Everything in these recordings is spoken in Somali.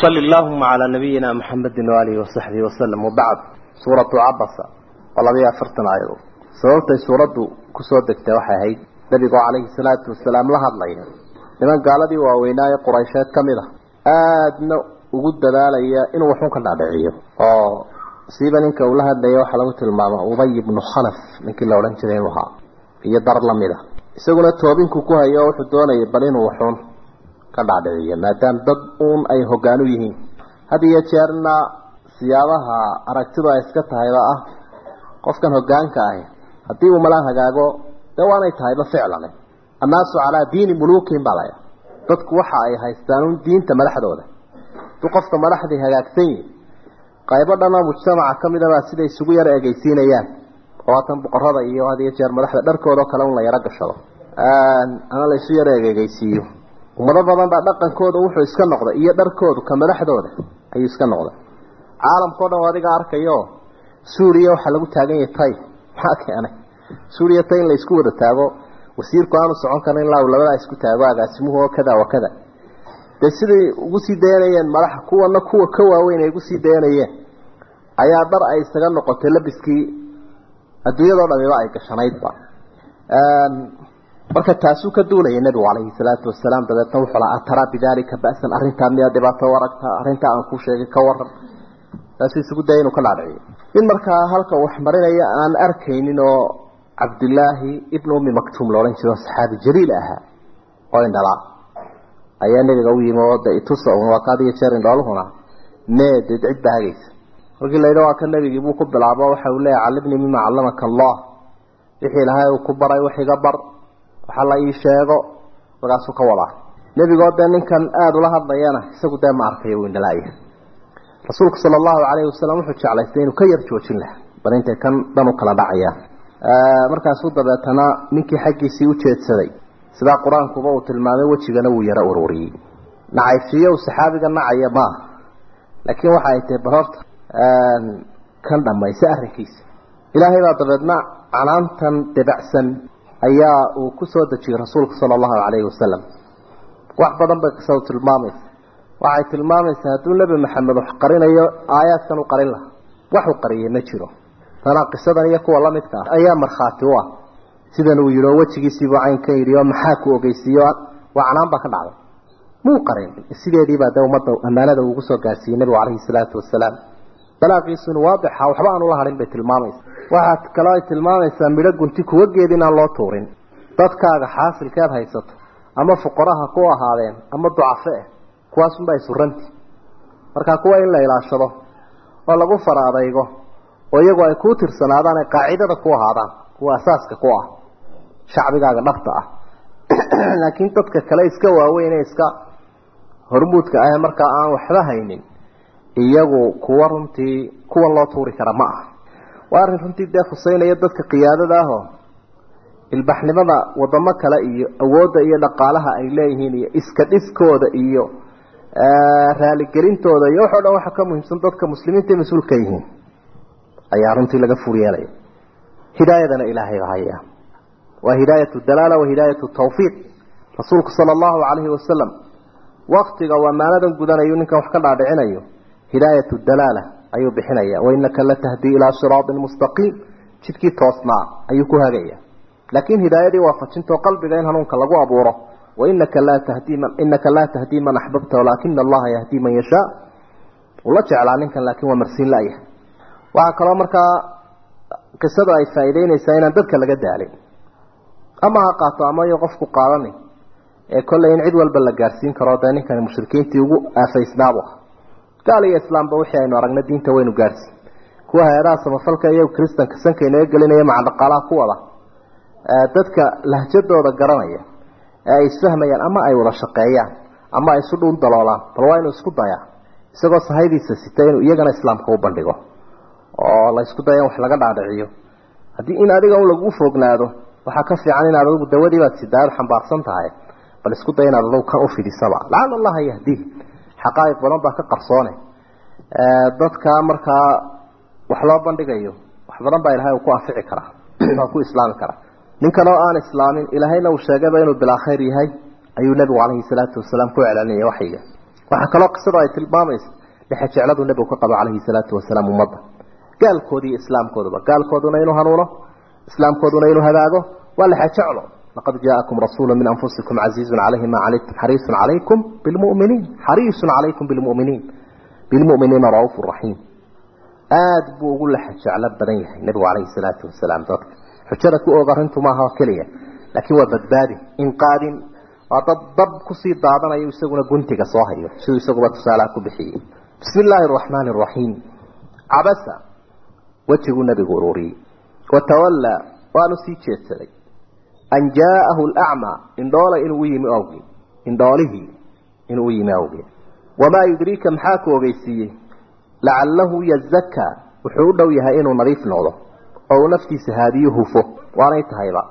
وصل اللهم على نبينا محمد وآله وصحبه وسلم وبعد سورة عبسة والله أفرتنا أيضا سورة سورة كسودك توحي نبي عليه الصلاة والسلام لها الله لمن قال بي وويناي قريشات كاملة آدنا وقد ذلك إنه وحوك النبعية سيبا إنك أولها الدنيا وحلوة الماما أضي بن خلف من كل أولان جرينها هي دار لمدة isaguna toobinku ku hayo wuxuu doonayay bal inuu waxuun ka dhacdhiciyo maadaama dad uun ay hoggaan u yihiin had iyo jeerna siyaabaha aragtidu ay iska tahayba ah qofkan hoggaanka ahi haddii uu malaan hagaago dee waanay tahayba ficlane annaasu calaa diini muluukin baa laya dadku waxa ay haystaan un diinta madaxdooda hadduu qofka madaxdii hagaagsan yihi qaybo dhanoo mujtamaca ka mid a baa siday isugu yar egeysiinayaan oo haatan boqorada iyo had iyo jeer madaxda dharkooda kale un la yaro gashado ama la isu yaro egegeysiiyo ummado badan baa dhaqankooda wuxuu iska noqday iyo dharkoodu ka madaxdooda ayuu iska noqday caalamkao dhan adiga arkayo suuriya waxaa lagu taagan yahay tay maxaa keenay suuriya tay in la isku wada taago wasiirku aanu socon karin ilaa uu labadaa isku taago agaasimuhu oo kada wa kada dee siday ugu sii dayanayeen madaxa kuwana kuwa ka waaweyn ay ugu sii dayanayeen ayaa dhar ay isaga noqotay labiskii adduunyadoo dhamiba ay gashanaydba marka taasuu ka duulaya nebigu calayhi salaatu wasalaam dabeetna wuxuu lahaa ataraa bidaalika ba'san arrintaa miyaa dhibaato u aragtaa arrintaa aan kuu sheegay ka waran taasuu isugu daya inuu ka dhaadhiciyo in markaa halka wax marinaya aan arkaynin oo cabdillaahi ibnu ummi maktuum loodhan jiro saxaabi jaliil ahaa oo indhalaa ayaa nebiga u yimi oo de itusa un waa kaad iyo jeer indhooluhuna mee dee cid baa hagaysa markii la yidhi waa ka nebigii buu ku bilaabo waxa uu leeyahy callimnii mima callamaka allah wixii ilahay uu ku baray wax iga bar waxa la ii sheego markaasuu ka wadaa nebigoo dee ninkan aada ula hadlayana isagu dee ma arkayo uu indhalaaya rasuulku sala allahu calayhi wasalam wuxuu jeclaystay inuu ka yar joojin laha bal intay kan dhan u kala dhacayaan markaasuu dabeetana ninkii xaggiisii u jeedsaday sidaa qur-aankuba uu tilmaamay wejigana wuu yaro ururiyey nacayfiyo uu saxaabiga nacaya maaha laakiin waxa ay tahay bal horta kan dhammaysa arrinkiisa ilaahay baa dabeedna canaantan debacsan ayaa uu ku soo dejiyey rasuulka sala allahu calayhi wasalam wax badan bay kasoo tilmaamaysa waxay tilmaamaysaa hadduu nebi maxamed wax qarinayo aayaadkan u qarin lahaa wax u qariyay ma jiro tanaa qisadan iyo kuwa lamidka ah ayaa markhaati u ah sidan uu yidhi oo wejigiisiibuu caynkan yidhi oo maxaa ku ogeysiiyo waa canaan baa ka dhacday muu qarin sideediibaa de ummadda ammaanada uugu soo gaarsiiyey nebigu calayhi salaatu wasalaam balaaqiisuna waadixa waxba aan ula harin bay tilmaamaysa waxaad kaloo ay tilmaamaysaa midho gunti kuwa geed inaan loo tuurin dadkaaga xaasilkeed haysato ama fuqaraha ku ahaadeen ama ducafe eh kuwaasunbaa isuranti markaa kuwa in la ilaashado oo lagu fara adaygo oo iyagu ay kuu tirsanaadaan ay qaacidada ku ahaadaan kuwa asaaska ku ah shacbigaaga dhabta ah laakiin dadka kale iska waaweyn ee iska hormuudka ah markaa aan waxba haynin iyagu kuwa runtii kuwan loo tuuri kara ma ah waa arrin runtii dee khuseynaya dadka qiyaadada ahoo ilbaxnimada wadamo kale iyo awoodda iyo dhaqaalaha ay leeyihiin iyo iska dhiskooda iyo raaligelintooda iyo waxo dhan waxa ka muhiimsan dadka muslimiinta mas-uulka yihiin ayaa runtii laga fur yeelaya hidaayadana ilaahay ba haya waa hidaayatu dalaala wa hidaayatu tawfiiq rasuulku sala allahu calayhi wasalam waktiga uu ammaanadan gudanayo ninkan wax ka dhaadhicinayo hidaayatu dalaala ayuu bixinaya wainaka latahdii ilaa siraatin mustaqiim jidkii toosnaa ayuu ku hagaya laakiin hidaayadii waafajintoo qalbiga in hanuunka lagu abuuro wainaka laa tahdii man inaka laa tahdii man axbabta walaakina allaha yahdii man yashaa uu la jeclaa ninkan laakiin waa marsiin la-ya waxaa kaloo markaa qisada ay faa'iideynaysaa inaan dadka laga daalin ama ha qaato ama iyo qofku qaadanin ee kolley in cid walba la gaarsiin karo dee ninkani mushrikiintii ugu aafaysnaabu ah gaal iyo islaamba wixii aynu aragna diinta waynu gaarsiin kuwa hay-adaha samafalka iyo kristanka sanka inaga gelinaya maca dhaqaalaha ku wada dadka lahjadooda garanaya ee ay isfahmayaan ama ay wada shaqeeyaan ama ay isu dhuun daloolaan bal waa inuu isku dayaa isagoo sahaydiisa sita inuu iyagana islaamka u bandhigo oo la isku daya in wax laga dhaadhiciyo haddii in adiga un lagu fognaado waxaa ka fiican inaad adigu dawadiibaad sidaad xambaarsan tahay bal isku day inaad adigu kan u fidisaba lacala allaha yahdiih xaqaa'iq badan baa ka qarsoone dadka markaa wax loo bandhigayo wax badan baa ilahay uu ku anfici karaa waa ku islaami karaa ninkan oo aan islaamin ilaahayna uu sheegayba inuu bilaa khayr yahay ayuu nebigu calayhi salaatu wasalaam ku celcelinaya waxyiga waxaa kaloo qisadu ay tilmaamaysa lixa jecladu nebigu ka qabo calayhi salaatu wasalaam ummadda gaalkoodi iyo islaamkooduba gaalkooduna inuu hanuuno islaamkooduna inuu hagaago waa lixa jeclo laqad jaa'akum rasuulu min anfusikum casiizun calayhi ma canidtum xariisun calaykum bilmu'miniin xariisun calaykum bilmu'miniin bilmu'miniina ra'uufu raxiim aada buu ugu laxa jeclo badan yahay nebigu calayhi salaatu wasalaam dadka xujada ku og arrintu maaha keliya laakiin waa badbaadi inqaadin waa dad dab kusii daadanayo isaguna guntiga soo hayo siduu isaguba tusaalaha ku bixiyey bismi illaahi araxmaani araxiim cabasa wejiguu nebigu ururiyey watawallaa waanu sii jeedsaday an jaa'ahu alacmaa indhoola inuu u yimi awgii indhoolihii inuu u yimi awgii wamaa yudriika maxaa ku ogeysiiyey lacalahu yazakaa wuxuu u dhow yahay inuu nadiif noqdo oo uu naftiisa haadiyo hufo waanay tahayba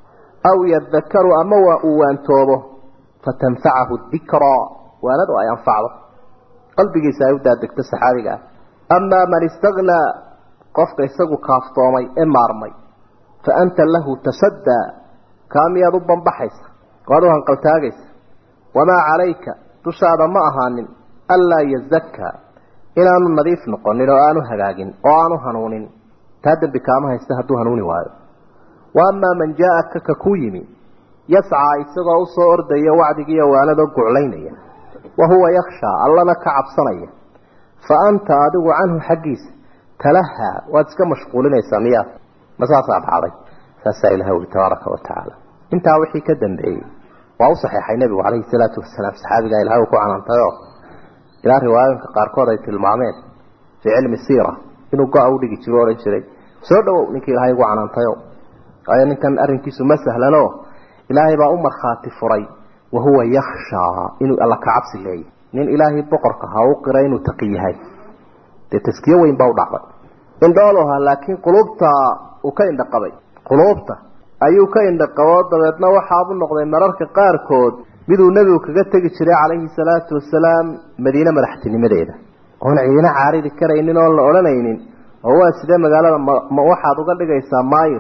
aw yadakaru ama waa uu waantoobo fatanfacahu dikraa waanadu ay anfacdo qalbigiisa ay u daadegto saxaabiga ah amaa man istagnaa qofka isagu kaaftoomay ee maarmay fa anta lahu tasaddaa kaa miyaad u bambaxaysa waad u hanqaltaagaysa wamaa calayka dushaada ma ahaanin anlaa yazakaa inaanu nadiif noqonin oo aanu hagaagin oo aanu hanuunin taa dembi kaama haysta hadduu hanuuni waayo wa amaa man jaa-aka ka ku yimi yascaa isagoo usoo ordaya wacdigiiyo waanadoo guclaynaya wa huwa yakhshaa allana ka cabsanaya fa anta adigu canhu xaggiisa talahaa waad iska mashquulinaysaa miyaa ma saasaa dhacday saasaa ilaha uli tabaaraka wa tacaala intaa wixii ka dambeeyey waa u saxeexay nebigu calayhi salaatu wasalaam saxaabigaa ilahay uu ku canaantayoo ilaa riwaayooyinka qaarkood ay tilmaameen fii cilmi siira inuu go-a u dhigi jiro o odhan jiray soo dhawow ninkii ilaahay ugu canaantayo waayo ninkan arrinkiisu ma sahlano ilaahay baa u markhaati furay wa huwa yakhshaa inuu alla ka cabsi leeyahy nin ilaahay boqorka ha u qiray inuu taqi yahay dee taskiyo weyn baa u dhacday indhooluha laakiin quluubta uu ka indhaqabay quluubta ayuu ka indhaqabo dabeedna waxaabu noqday mararka qaarkood miduu nebigu kaga tegi jiray calayhi salaatu wasalaam madiine madaxtinimadeeda oon ciidina caaridi karaynin oon la odhanaynin oo waa sidee magaalada ma waxaad uga dhigaysaa maayir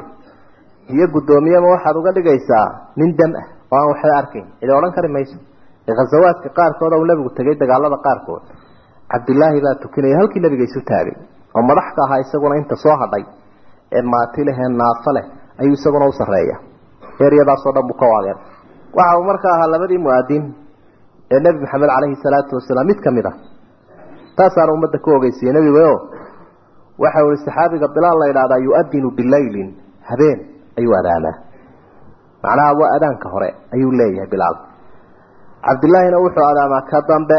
iyo guddoomiyema waxaad uga dhigaysaa nin dam ah oo aan waxba arkayn cidi odhan kari mayso ee khasawaadka qaarkood uu nebigu tegay dagaalada qaarkood cabdilaahi baa tukinaya halkii nebiga isu taagay oo madaxka ahaa isaguna inta soo hadhay ee maati leh ee naafo leh ayuu isaguna u sarreeya eryadaasoo dhan buu ka waageen waxa uu markaa ahaa labadii mu-aadiin ee nebi maxamed calayhi salaatu wasalaam mid ka mid ah taasaana ummadda ku ogeysiiyey nebigo waxa uu saxaabiga bilaal la yidhahdaa yu-adinu bilaylin habeen ayuu adaamaa macnaha waa adaanka hore ayuu leeyahay bilaal cabdilaahina wuxuu adaamaa ka dambe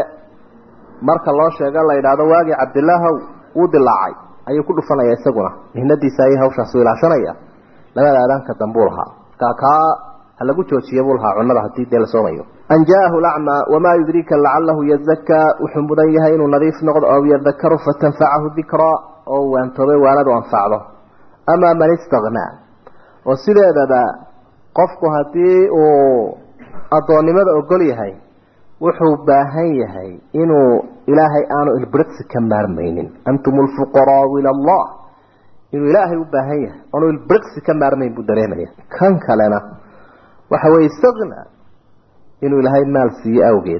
marka loo sheego la yidhaahdo waagii cabdilaahow wuu dilaacay ayuu ku dhufanaya isaguna mihnadiisa ayay hawshaasu ilaashanaya labada adaanka dambuu lahaa kaa kaa ha lagu joojiya buu lahaa cunada haddii dee la soomayo an jaahu lacmaa wamaa yudriika lacalahu yazakaa wuxuu mudan yahay inuu nadiif noqdo aw yadakaru fatanfacahu dikraa oo waantoobay waanadu anfacdo amaa man istagnaa oo sideedaba qofku haddii uu addoonnimada ogol yahay wuxuu baahan yahay inuu ilaahay aanu ilbiriqsi ka maarmaynin antum lfuqaraau ila allah inuu ilaahay u baahan yahay aanu ilbiriqsi ka maarmayn buu dareemaya kan kalena waxa weye istagna inuu ilaahay maal siiye awgeed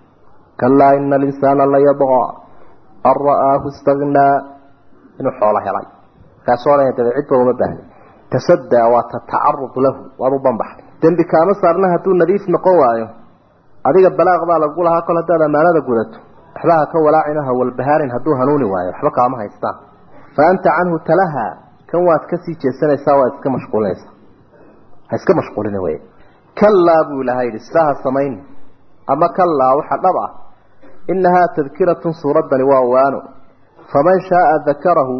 kalaa ina alinsaana layadqaa an ra'aahu istagnaa inuu xoolo helay markaasoo odhanaya dabe cidba uma baahni tasadaa waa tatacarud lahu waad u banbaxday dembi kaama saarna hadduu nadiif noqon waayo adiga balaaq baa lagu lahaa kol haddaad ammaanada gudato waxba ha ka walaacin ha walbahaarin hadduu hanuuni waayo waxba kaama haystaan fa anta canhu talaha kan waad kasii jeesanaysaa waad iska mashquulinaysaa ha iska mashquulina wey kalaa buu ilahay yidhi sidaa ha samayn ama kalaa waxa dhab ah inahaa tadkiratun suuraddani waa waano faman shaaa dakarahu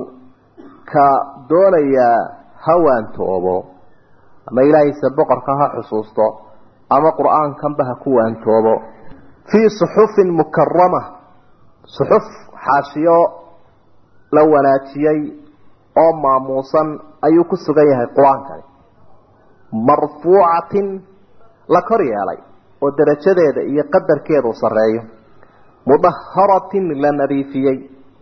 ka doonayaa ha waantoobo ama ilaahiisa boqorka ha xusuusto ama qur-aankanba ha ku waantoobo fii suxufin mukarama suxuf xaashiyo la wanaajiyey oo maamuusan ayuu ku sugan yahay qur-aankani marfuucatin la kor yeelay oo darajadeeda iyo qadarkeedu sarreeyo mudaharatin la nadiifiyey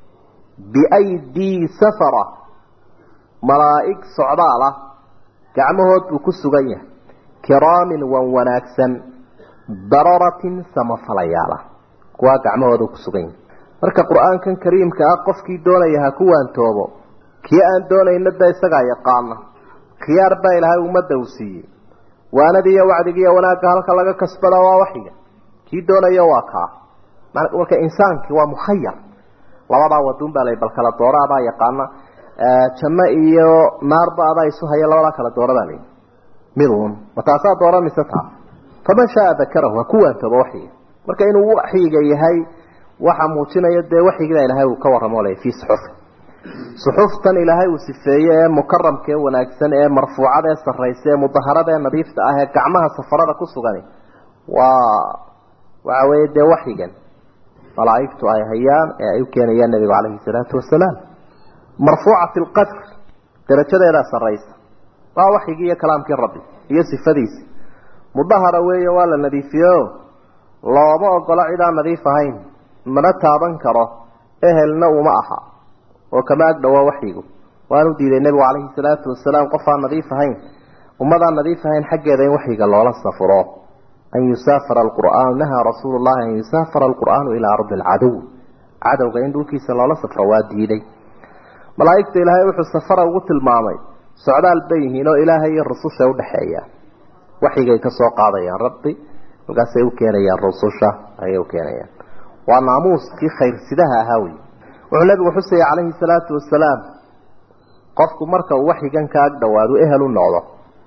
biaydii safara malaa'ig socdaal ah gacmahood buu ku sugan yahay kiraamin wan wanaagsan dararatin samafalayaala kuwaa gacmahooda ku sugan yihin marka qur-aankan kariimka ah qofkii doonaya ha ku waantoobo kii aan doonayna da isagaa yaqaana khiyaar baa ilaahay ummadda uu siiyey waanadii iyo wacdigiiyo wanaagga halka laga kasbada waa waxyiga kii doonaya waa kaa marka insaankii waa mukhayar labadaa waduun baa la bal kala doora adaa yaqaana janno iyo naarba adaa isu haya labadaa kala doora baa layi midun ma taasaa dooranaysa taa faman shaaa dakarahu ha ku waantooba waxyiga marka inuu waxyiga yahay waxa muujinaya dee waxyigiba ilaahay uu ka warramo lay fii suxufi suxuftan ilaahay uu sifeeye ee mukaramka ee wanaagsan ee marfuucada ee sarraysa ee mudaharada ee nadiifta ah ee gacmaha safarada ku sugani waa waxa weeye dee waxyigan malaa'igtu ay hayaan ee ay u keenayaan nebigu calayhi salaatu wasalaam marfuucati alqadr darajadeedaa sarraysa waa waxyigii iyo kalaamkii rabbi iyo sifadiisi mudahara weeye waa la nadiifiyo looma ogolo cid aan nadiif ahayn mana taaban karo ehelna uma aha oo kama ag dhawaa waxyigu waanu diiday nebigu calayhi salaatu wasalaam qof aan nadiif ahayn ummadaan nadiif ahayn xaggeeda in waxyiga loola safro an yusaafara alqur'aanu nahaa rasuulu llahi an yusaafara alqur'aanu ilaa ardi alcadow cadowga in dhulkiisa loola safro waa diiday malaa'igta ilaahay wuxuu safara ugu tilmaamay socdaal bay yihiin oo ilaahay iyo rususha udhexeeya waxyigay ka soo qaadayaan rabbi markaasay u keenayaan rususha ayay u keenayaan waa naamuuskii khayrsidaha ahaa wey wuxuu nabigu xusaya calayhi salaatu wasalaam qofku marka uu waxyigan ka ag dhowaado ehel u noqdo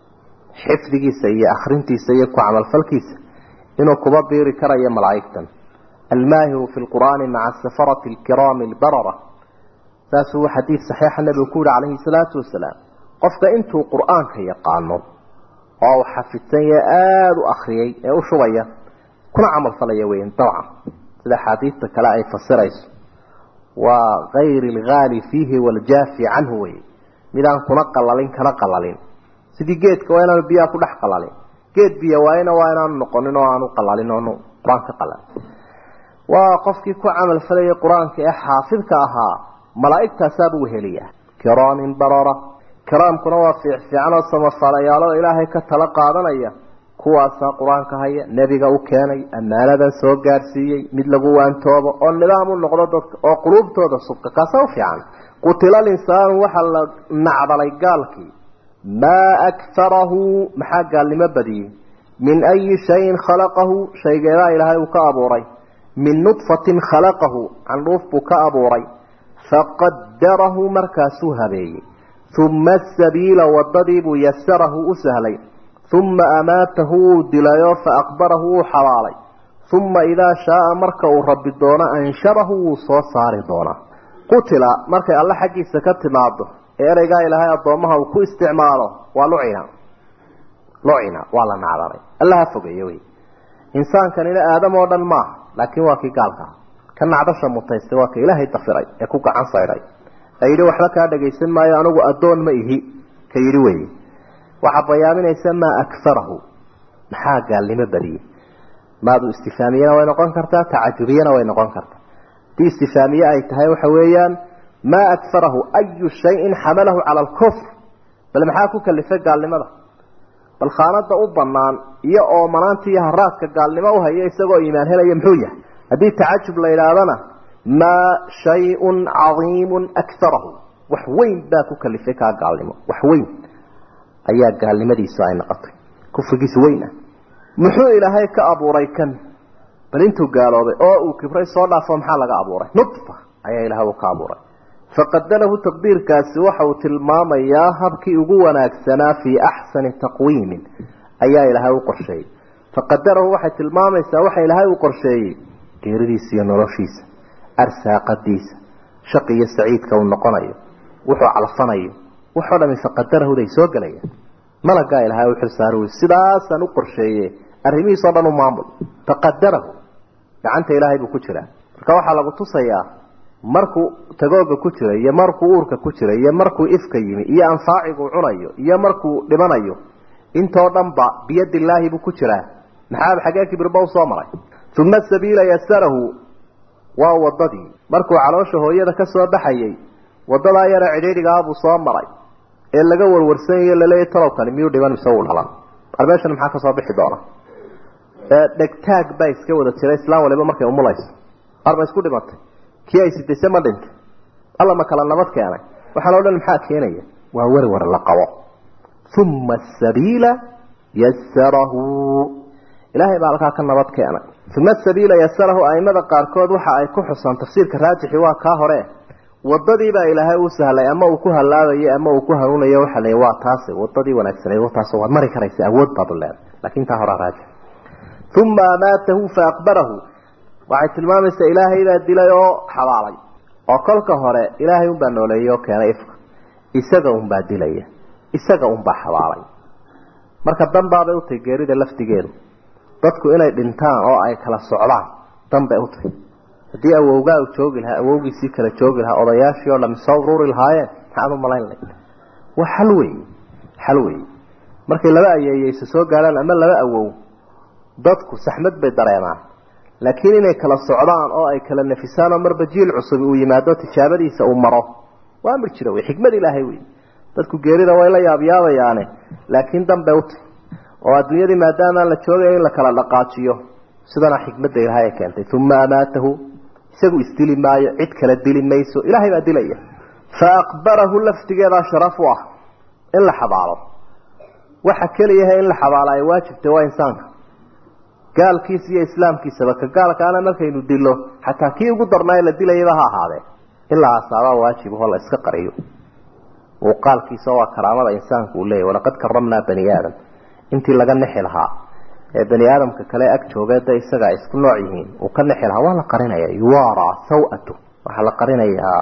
xifdigiisa iyo akhrintiisa iyo ku camalfalkiisa inuu kuba biiri karayo malaa'igtan almaahiru fi lqur'aani maca safarati alkiraami albarara saasuu xadiid saxiixa nabigu ku yihi calayhi salaatu wasalaam qofka intuu qur'aanka yaqaano oo uu xafidsan yahe aada u akriyay ee u shubaya kuna camalfalaya weyn dabcan sida axaadiista kale ay fasirayso waa kayri alghaali fiihi waljaafi canhu wey midaan kuna qalalin kana qalalin sidii geedka waa inaanu biyaha ku dhex qalalin geed biyo waayna waa inaanu noqonin oo aanu qalalin oonu qur-aan ka qalalin waa qofkii ku camal falayay qur-aanka ee xaafidka ahaa malaa'igtaasaabuu heliya kiraamin barara kiraamkuna waa fiic fiican oo samafalayaalo ilaahay ka tala qaadanaya kuwaasaa qur-aanka haya nebiga u keenay ammaanadan soo gaarsiiyey mid lagu waantoobo oo nidaam u noqdo dadka oo quluubtooda subka kaasa u fiican qutila linsaanu waxaa la nacdalay gaalkii maa akfarahu maxaa gaalnimo badiyey min ayi shayin khalaqahu shaygeedaa ilaahay uu ka abuuray min nudfatin khalaqahu candhuuf buu ka abuuray faqadarahu markaasuu habeeyey uma asabiila wadadiibuu yasarahu u sahlay uma amaatahu wuu dilayoo faaqbarahu wuu xabaalay uma idaa shaaa marka uu rabbi doono ansharahu wuu soo saari doonaa qutila markay alle xaggiisa ka timaado ee ereygaa ilaahay addoommaha uu ku isticmaalo waa lucina lucina waa la nacdalay allaha fogeeye wey insaankanina aadam oo dhan maaha laakiin waa kii gaalkaa ka nacdasha mutaystay waa ka ilaahay dafiray ee ku gacan saydhay ee yidhi waxba kaa dhagaysan maayo anigu addoon ma ihi ka yidhi weye waxaa bayaaminaysa maa akfarahu maxaa gaalnimo badiyey maadu istifaamiyana way noqon kartaa tacajubiyana way noqon kartaa hadii istifaamiye ay tahay waxa weeyaan maa akfarahu ayu shayin xamalahu cala alkufr bal maxaa ku kalifay gaalnimada bal khaanada u banaan iyo oomanaanta iyo haraadka gaalnimo uhaya isagoo iimaan helaya muxuu yahay haddii tacajub la yidhaahdana maa shayun cadiimun akfarahu wax weyn baa ku kalifay kaa gaalnimo wax weyn ayaa gaalnimadiisu ay noqotay kufrigiisu weyn ah muxuu ilaahay ka abuuray kan bal intuu gaaloobay oo uu kibray soo dhaafo maxaa laga abuuray nudfa ayaa ilahay uu ka abuuray faqadarahu taqdiirkaasi waxa uu tilmaamayaa habkii ugu wanaagsanaa fii axsani taqwiimin ayaa ilaahay u qorsheeyey faqadarahu waxay tilmaamaysaa waxa ilaahay uu qorsheeyey geeridiisa iyo noloshiisa arsaaqadiisa shaqi iyo saciidka uu noqonayo wuxuu calfanayo waxoo dhami faqadarahuday soo gelayaan malagaa ilaahay u xilsaari wey sidaasaan u qorsheeye arrimihiisoo dhan u maamul faqadarahu gacanta ilaahay buu ku jiraa marka waxaa lagu tusayaa markuu tagooga ku jira iyo markuu uurka ku jira iyo markuu ifka yimi iyo anfaaciguu cunayo iyo markuu dhimanayo intoo dhan ba biyadillaahi buu ku jiraa maxaa xagee kibirba usoo maray uma sabiila yasarahu waa wadadii markuu caloosha hooyada ka soo baxayay wadadaa yare cidhiidhigaabuu soo maray ee laga warwarsanyayo laleeyahy talowkani miyuu dhiban mise uu dhalan bal meeshan maxaa kasoo bixi doona dhegtaag baa iska wada jira islaan waliba markay umulayso arba isku dhimatay kii ay sidayse ma dhintay alla ma kala nabad keenay waxaan o dhan maxaa keenaya waa werwer la qabo uma asabiila yasarahu ilaahay baa halkaa ka nabad keenay uma asabiila yasarahu aimada qaarkood waxa ay ku xusaan tafsiirka raajixi waa kaa hore wadadii baa ilaahay u sahlay ama uu ku halaabayo ama uu ku hanuunayo waxa la waa taasi wadadii wanaagsaneed wataas waad mari karaysa awood baad leedahay laakiin taa hore raajix uma amaatahu faaqbarahu waxay tilmaamaysaa ilaahay baa dilay oo xabaalay oo kolka hore ilaahay unbaa nooleeyey oo keenay ifka isaga unbaa dilaya isaga unbaa xabaalay marka danbaabay utahay geerida laftigeedu dadku inay dhintaan oo ay kala socdaan danbay utahay haddii awowgaa u joogi lahaa awowgiisii kala joogi lahaa odayaashii oo dham soo ururi lahaayeen maxaad u malayn layd waa xal wey xal wey markay laba ayeeyeysa soo gaaraan ama laba awow dadku saxmad bay dareemaan laakiin inay kala socdaan oo ay kala nafisaan oo marba jiil cusub uu yimaado tijaabadiisa uu maro waa amri jira wey xikmad ilaahay wey dadku geerida way la yaabyaabayaane laakiin danbay utay oo adduunyadii maadaamaan la joogaya in la kala dhaqaajiyo sidana xikmadda ilaahay ay keentay uma amaatahu isagu isdili maayo cid kala dili mayso ilaahay baa dilaya fa aqbarahu laftigeedaa sharaf u ah in la xabaalo waxa keliyaha in la xabaalo ay waajibtay waa insaanka gaalkiisa iyo islaamkiisaba ka gaalkaana markaynu dilo xataa kii ugu darnaa la dilayaba ha ahaadee ilaa asaabaa waajib oo la iska qariyo muuqaalkiisa waa karaamada insaanku uu leeyahy walaqad karamnaa bani aadam intii laga nexi lahaa ee bani aadamka kale ag joogee da isaga ay isku nooc yihiin uu ka nexi lahaa waa la qarinaya yuwara sawatu waxaa la qarinayaa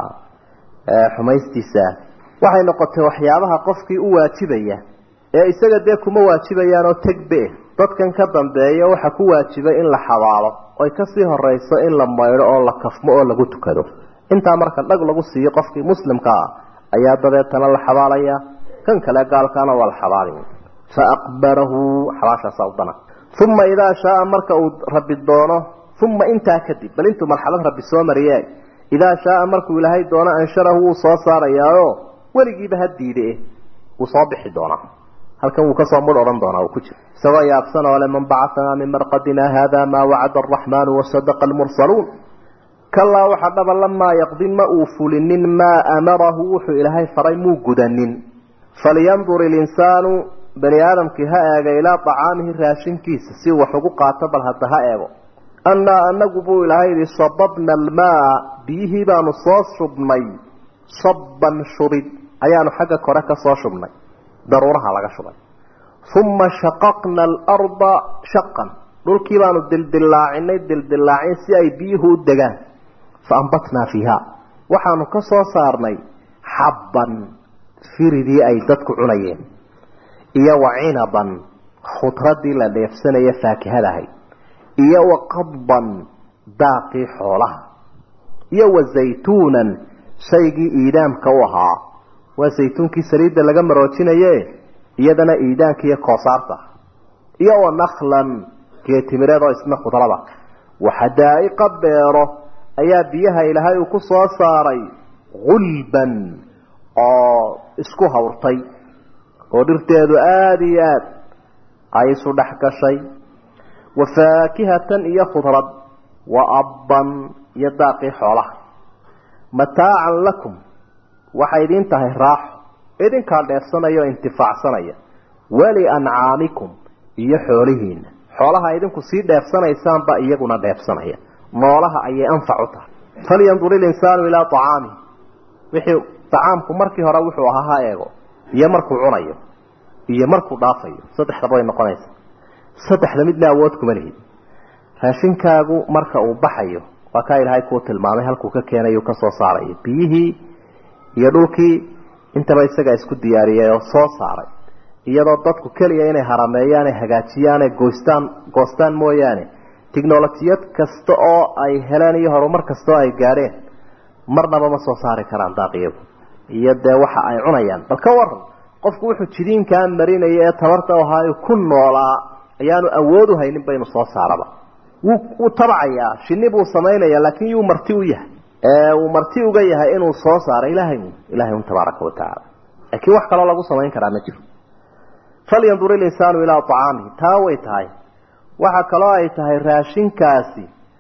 xumaystiisa waxay noqotay waxyaabaha qofkii u waajibaya ee isaga dee kuma waajibayaan oo tegbe dadkan ka dambeeya waxa ku waajibay in la xabaalo oy kasii horeyso in la maydho oo la kafmo oo lagu tukado intaa marka dhag lagu siiyo qofkii muslimka ah ayaa dabeetana la xabaalaya kan kale gaalkaana waa la xabaalay fa aqbarahu xabaashaasa udana uma idaa shaaa marka uu rabi doono uma intaa kadib bal intuu marxalad rabbi soo mariye idaa shaaa markuu ilaahay doono ansharahu wuu soo saarayaayo weligiiba ha diide wuu soo bixi doonaa halkan wuu kasoo mudh odhan doonaa uu ku jiro isagoo yaabsan oo le man bacaanaa min marqadina hada maa wacada araxmaanu wasadaqa almursaluun kalaa waxa dhaba lamaa yaqdi ma uu fulinin maa amarahu wuxuu ilaahay faray muu gudanin falyandur ilinsaanu bani aadamkii ha eega ilaa acaamihi raashinkiisa si wax ugu qaato bal hadda ha eego annaa anagu buu ilaahay yihi sababna almaa biyihii baanu soo shubnay sabban shubid ayaanu xagga kore ka soo shubnay daruuraha laga shubay uma shaqaqna alarda shaqan dhulkii baanu dildilaacinay dildilaacin si ay biyuhu u degaan fa ambatnaa fiiha waxaanu ka soo saarnay xabban firidii ay dadku cunayeen iyo wa cinaban khudradii la dheefsanaya faakihadahay iyo wa qadban daaqii xoolaha iyo wa zaytuunan shaygii iidaamka u ahaa waa saytuunkii saliidda laga maroojinaye iyadana iidaanka iyo koosaarta iyo wa naklan geetimireed oo isna khudrada waxadaa'iqa beero ayaa biyaha ilaahay uu ku soo saaray gulban oo isku hawrtay oo dhirteedu aada iyo aad ay isu dhex gashay wa faakihatan iyo khudrad wa abban iyo daaqii xoolaha mataacan lakum waxay idin tahay raaxo idinkaa dheefsanaya oo intifaacsanaya wali ancaamikum iyo xoolihiina xoolaha idinku sii dheefsanaysaanba iyaguna dheefsanaya noolaha ayay anfac u tahay falyandur ilinsaanu ilaa acaamihi wixii acaamku markii hore wuxuu ahaa ha eego iyo markuu cunayo iyo markuu dhaafayo saddexdaba way noqonaysa saddexda midna awood kuma lihid raashinkaagu marka uu baxayo waa kaa ilaahay kuu tilmaamay halkuu ka keenayu kasoo saarayo biyihii iyo dhulkii intaba isagaa isku diyaariyay oo soo saaray iyadoo dadku keliya inay harameeyaan ay hagaajiyaan ay goystaan goostaan mooyaane technolojiyad kasta oo ay heleen iyo horumar kasta oo ay gaadheen marnaba ma soo saari karaan daaqiyagu iyo dee waxa ay cunayaan bal ka waran qofku wuxuu jidiinkaa marinaya ee tabarta ahaayo ku noolaa ayaanu awood u haynin ba inu soo saaraba wuu wuu tabacayaa shini buu samaynaya laakiin yuu marti u yahay uu marti uga yahay inuu soo saaro ilaahay ilahay un tabaaraka watacaala laakiin wax kaloo lagu samayn karaa ma jiro falyandur ilinsaanu ilaa acaamihi taa way tahay waxa kaloo ay tahay raashinkaasi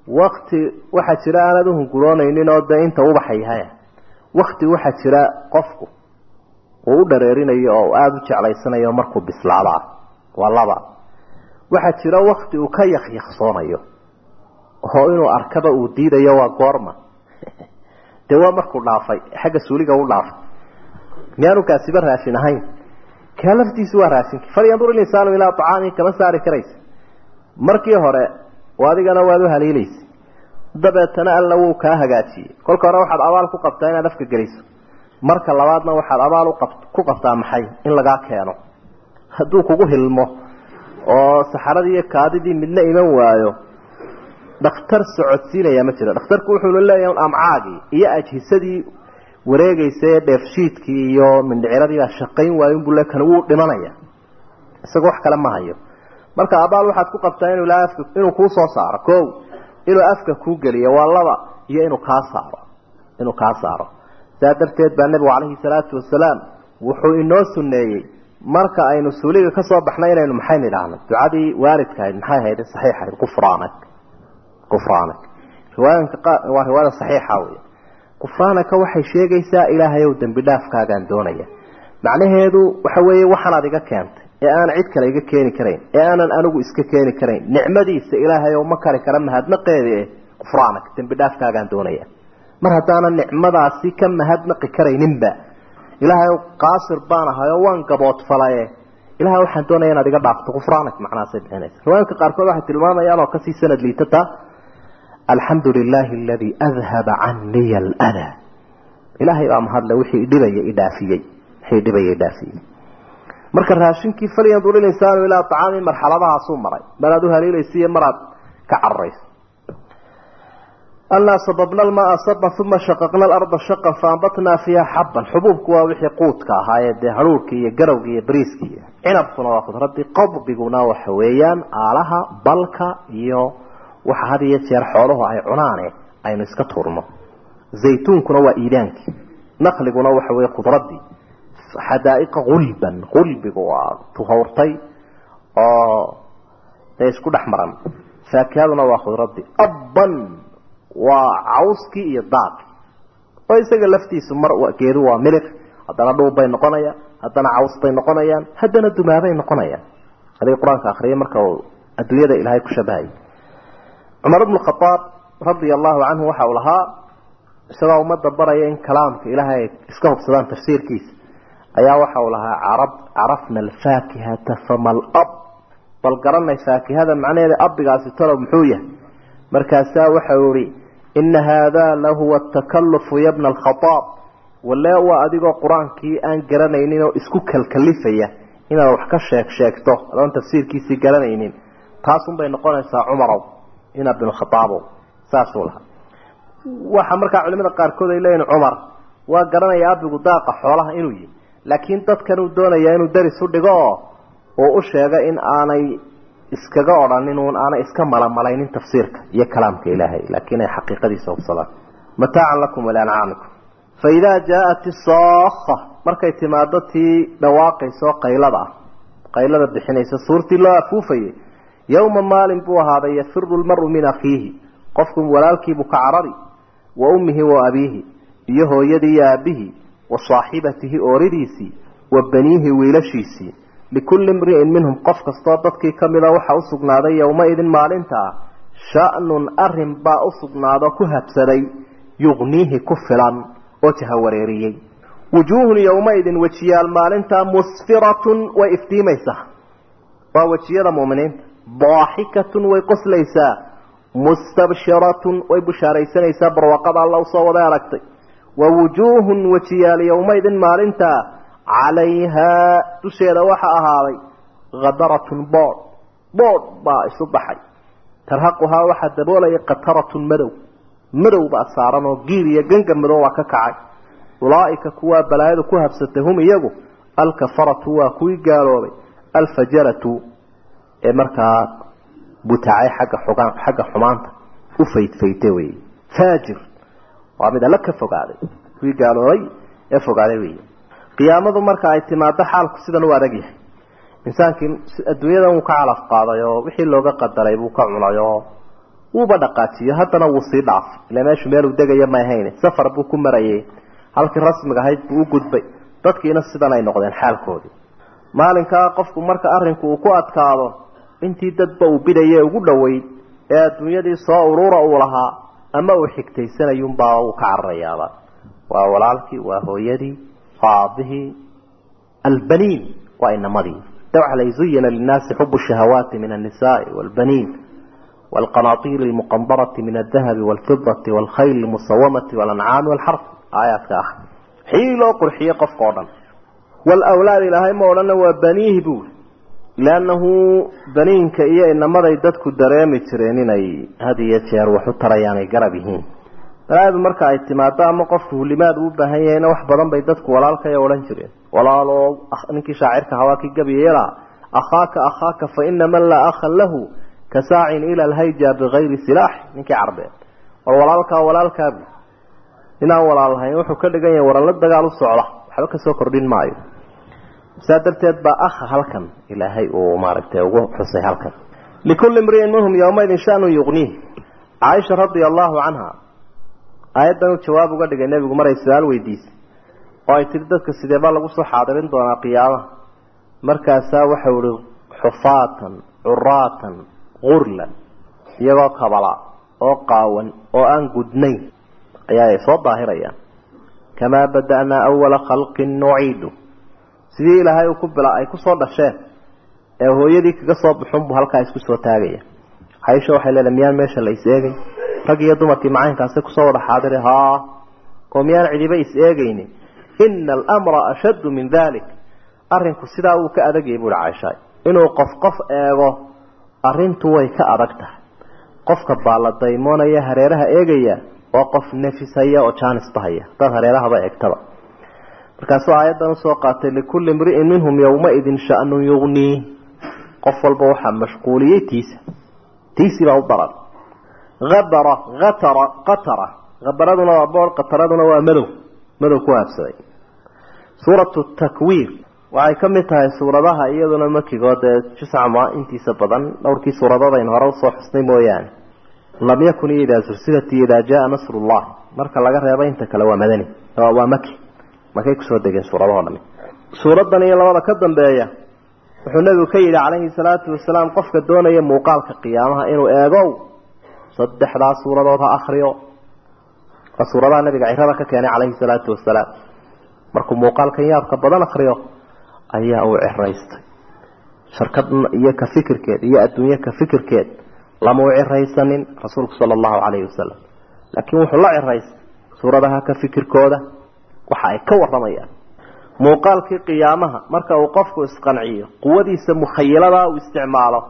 wakti waxaa jira aanad uhunguroonaynin oo dee inta ubaxa yahay wakti waxaa jira qofku uu u dhareerinayo oo aada u jeclaysanayo markuu bislaado ah waa laba waxaa jira wakti uu ka yakyaqsoonayo oo inuu arkaba uu diidayo waa goorma dee waa markuu dhaafay xagga suuliga u dhaafay miyaanu kaasiba raashin ahayn kaa laftiisu waa raashinki falyandur ilinsaanu ilaa acaamihi kama saari karaysa markii hore adigana waad u haliilaysa dabeetana alla wuu kaa hagaajiyey kolka hore waxaad abaal ku qabtaa inaad afka geliso marka labaadna waxaad abaal ku qabtaa maxay in lagaa keeno hadduu kugu hilmo oo saxaradii iyo kaadidii midna iman waayo dhakhtar socodsiinaya ma jiro dhakhtarku wuxuuna leeyahay un amcaagii iyo ajhisadii wareegaysa ee dheefshiidkii iyo mindhiciradii baa shaqayn waayo unbuu le kan wuu dhimanaya isagoo wax kale ma hayo marka abaal waxaad ku qabtaa inuu ilaa afka inuu kuu soo saaro ko inuu afka kuu geliyo waa laba iyo inuu kaa saaro inuu kaa saaro saa darteed baa nebigu calayhi salaatu wasalaam wuxuu inoo suneeyey marka aynu suuliga ka soo baxnay inaynu maxaynu idhaahno ducadii waalidka ahayd maxay ahayd saxiixahayd kufraanak kufraanak riwaayanka waa riwaayada saxiixa wey kufraanaka waxay sheegaysaa ilaahay ow dembi dhaafkaagaan doonaya macnaheedu waxa weeye waxaanaad iga keentay ee aan cid kale iga keeni karayn ee aanan anigu iska keeni karayn nicmadiisa ilaahay oo ma kari kara mahadnaqeeda eh kufraanak dembi dhaafkaagaan doonaya mar haddaanan nicmadaasi ka mahadnaqi karayninba ilaahay qaasir baan ahay oo waan gaboodfalaye ilahay waxaan doonaya inaad iga dhaafto kufraanak macnahaasay bixinaysa riwaayinka qaarkood waxay tilmaamayaan oo kasii sanad liitata alxamdu lilaahi aladii adhaba caniya aldaa ilaahay baa mahadle wixii dhibaya idhaafiyey wixii dhibaya idhaafiyey marka raashinkii falyandur ilinsaanu ilaa acaami marxaladahaasuu maray maraad u haliilaysa iyo maraad ka cararayso annaa sababna almaa saban uma shaqaqna alarda shaqan faambatnaa fiiha xabban xubuubku waa wixii quudka ahaayee dee haruurkii iyo garowgii iyo bariiskii cinabkuna waa khudradii qadbiguna waxa weeyaan aalaha balka iyo waxa had iyo jeer xooluhu ay cunaane aynu iska turno zaytuunkuna waa iidaankii naqliguna waxa weye khudradii xadaa'iqa gulban gulbigu waa tuhawrtay oo dee isku dhex maran faakihaduna waa khudradii abban waa cawskii iyo daaqi oo isaga laftiisu mar geedu waa miliq haddana dhuub bay noqonayaan haddana caws bay noqonayaan haddana dumaabay noqonayaan adiga qur-aanka akriyay marka uu adduunyada ilaahay ku shabahayay cumar bnu khadaab radia allahu canhu waxa uu lahaa isagoo ummadda baraya in kalaamka ilaahay ay iska hubsadaan tafsiirkiisa ayaa waxa uu lahaa carab carafna alfaakihata fama alab bal garanay faakihada macnaheeda abigaasi talow muxuu yahay markaasaa waxa uu ihi ina haadaa lahuwa takalufu yabna alkhadaab walle waa adigoo qur-aankii aan garanaynin oo isku kalkalifaya inaad wax ka sheeg sheegto adoon tafsiirkiisii garanaynin taasunbay noqonaysaa cumarow ina bnu khadaabow saasuu lahaa waxa markaa culimada qaarkood ay leeyihin cumar waa garanaya abigu daaqa xoolaha inuu yihi laakiin dadkan uu doonaya inuu daris u dhigo oo uu u sheego in aanay iskaga odhanin uun aanay iska malamalaynin tafsiirka iyo kalaamka ilaahay laakiin ay xaqiiqadiisa hubsadaan mataacan lakum waliancaamikum fa idaa jaaat isookha markay timaado tii dhawaaqayso qaylada ah qaylada bixinaysa suurtii loo afuufayay yowma maalin buu ahaaday yafiru lmaru min akhiihi qofku walaalkiibuu ka carari wa ummihi wa abiihi iyo hooyadii iyo aabihii wa saaxibatihi ooridiisii wa baniihi wiilashiisii likulli imri'in minhum qof kastoo dadkii ka mida waxa u sugnaaday yowmaidin maalintaa sha'nun arrin baa u sugnaado ku habsaday yugniihi ku filan oo jahawareeriyey wujuuhun yowmaidin wejiyaal maalintaa musfiratun way iftiimaysaa waa wejiyada muuminiinta daaxikatun way qoslaysaa mustabshiratun way bushaaraysanaysaa barwaaqada alla usoo wada aragtay wa wujuuhun wejiyaal yowmaidin maalintaa calayhaa dusheeda waxa ahaaday khadaratun boodh boodh baa isu baxay tarhaquhaa waxaa daboolaya qataratun madow madow baa saaran oo giir iyo ganga madow baa ka kacay ulaaika kuwaa balaayadu ku habsatay hum iyagu alkafaratu waa kuwii gaaloobay alfajaratu ee markaa butacay xagga xugaan xagga xumaanta u faydfayte wey faajir waa mid alla ka fogaaday kuwii gaaloobay ee fogaaday wey qiyaamadu marka ay timaado xaalku sidan u adag yahay insaankii adduunyadan wuu ka calaf qaaday oo wixii looga qadaray buu ka cunay oo wuuba dhaqaajiyo haddana wuu sii dhaafay ila meeshu meeluu degaya ma ahayn safar buu ku marayay halkii rasmiga ahayd buu u gudbay dadkiina sidan ay noqdeen xaalkoodii maalinkaa qofku marka arrinku uu ku adkaado intii dadba uu bidaye ugu dhoweyd ee adduunyadii soo urura uu lahaa ama uu xigtaysanayunbaa uu ka cararayaaba waa walaalkii waa hooyadii waa aabihii albaniin waa inamadii de waxa la zuyina linnaasi xubu shahawaati min annisaai waalbaniin والقناطير المقنطرة من الذهب والفضة والخيل المصومة والأنعام والحرث آيات كأخ حيلو قرحية قف قولا والأولاد إلهي مولانا وبنيه بول لأنه بنين كإيا إنما ذيدتك الدرامي ترينين هذه يتشير وحطر يعني قربهين هذا مركع اتمادا أما قفته لماذا وبهيين وحبضا بيدتك ولا لك يا ولن جرين ولا لو أخ... نكي شاعرك هواكي قبيلا أخاك أخاك فإن من لا أخا له كساع إلى الهيجة بغير سلاح نكي عربين والولالك والالك أبي إنا والالها يوحو كل جاي ورا لد قالوا الصعلة حلوك سكر دين معي سادرتيت با أخ هلكن إلى هي وماركته وحسي هلكن لكل امرئ منهم يومئذ شأن يغنيه عائشة رضي الله عنها آيادا جواب قد جاء النبي مرة السؤال ويديس وأي تردد كسيدبا لغو سو حاضرين دونا قيامة مركاسا وحور حفاة عراة غرلا iyagoo kabala oo qaawan oo aan gudnayn ayaa ay soo daahirayaan kamaa bada'naa awala khalqin nuciidu sidii ilaahay ku bila ay kusoo dhasheen ee hooyadii kaga soo baxun buu halkaa isku soo taagaya caisha waxay leedahay miyaan meesha la is eegay rag iyo dumarkii macaynkaasi kusoo wada xaadiri haa oo miyaan cidiba is eegaynin ina alamra ashaddu min dalik arrinku sidaa uu ka adagayay buuhi caaisha inuu qof qof eego arrintu way ka adag tahay qofka baaladaymoonaya hareeraha eegaya waa qof nafishaya oo jaanisbahaya dad hareerahaba eegtaba markaasuu aayaddan usoo qaatay likulli imri'in minhum yowmaidin sha'nun yugnii qof walba waxaa mashquuliyey tiisa tiisii baa u daran abara atara qatara habaraduna waa bool qataraduna waa madow madow ku haabsaday suuratu takwiir waxay ka mid tahay suuradaha iyaduna makigood ee juscama intiisa badan dhowrkii suuradoodaynu hore usoo xusnay mooyaane lam yakun iyo idaa sursilat iyo idaa jaa nasrullah marka laga reebo inta kale waa madani waa maki makay kusoo degeen suuradahoo dhami suuradan iyo labada ka dambeeya wuxuu nabigu ka yidhi calayhi salaatu wasalaam qofka doonaya muuqaalka qiyaamaha inuu eegow saddexdaa suuradood ha akriyo waa suuradaha nabiga cirada ka keenay calayhi salaatu wasalaam markuu muuqaalkan yaabka badan akriyo ayaa uu ciraystay shirkad iyo ka fikirkeed iyo adduunye ka fikirkeed lama u ciraysanin rasuulku sala allahu calayhi wasalam laakiin wuxuu la ciraystay suuradaha ka fikirkooda waxa ay ka waramayaan muuqaalkii qiyaamaha marka uu qofku isqanciyo quwadiisa mukhayilada uu isticmaalo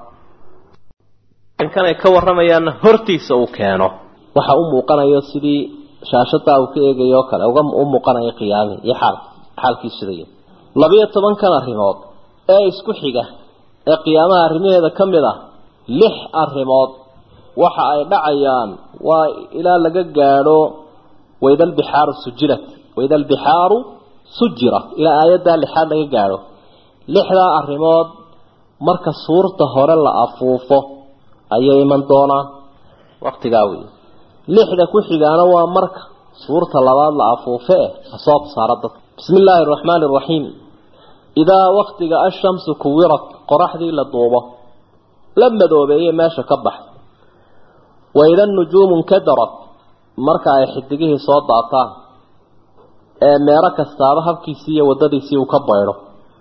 kan ay ka waramayaanna hortiisa uu keeno waxa u muuqanayo sidii shaashadaa uu ka eegayo kale uga u muuqanayo qiyaamihii iyo xaal xaalkii sidaya labiyo tobankan arrimood ee isku xiga ee qiyaamaha arrimaheeda ka mid ah lix arrimood waxa ay dhacayaan waa ilaa laga gaadho waida albixaaru sujirat waida albixaaru sujirat ilaa aayaddaa lixaad laga gaadho lixdaa arrimood marka suurta hore la afuufo ayay iman doonaan waqtigaa wey lixda ku xigaana waa marka suurta labaad la afuufe eh asoo saara dadka bismi illaahi araxmaani araxiim idaa waktiga ashamsu kuwirat qoraxdii la duubo la madoobeeye meesha ka baxda waida nujuumu nkadarat marka ay xidigihii soo daataan ee meero kastaaba habkiisii iyo waddadiisii uu ka baydho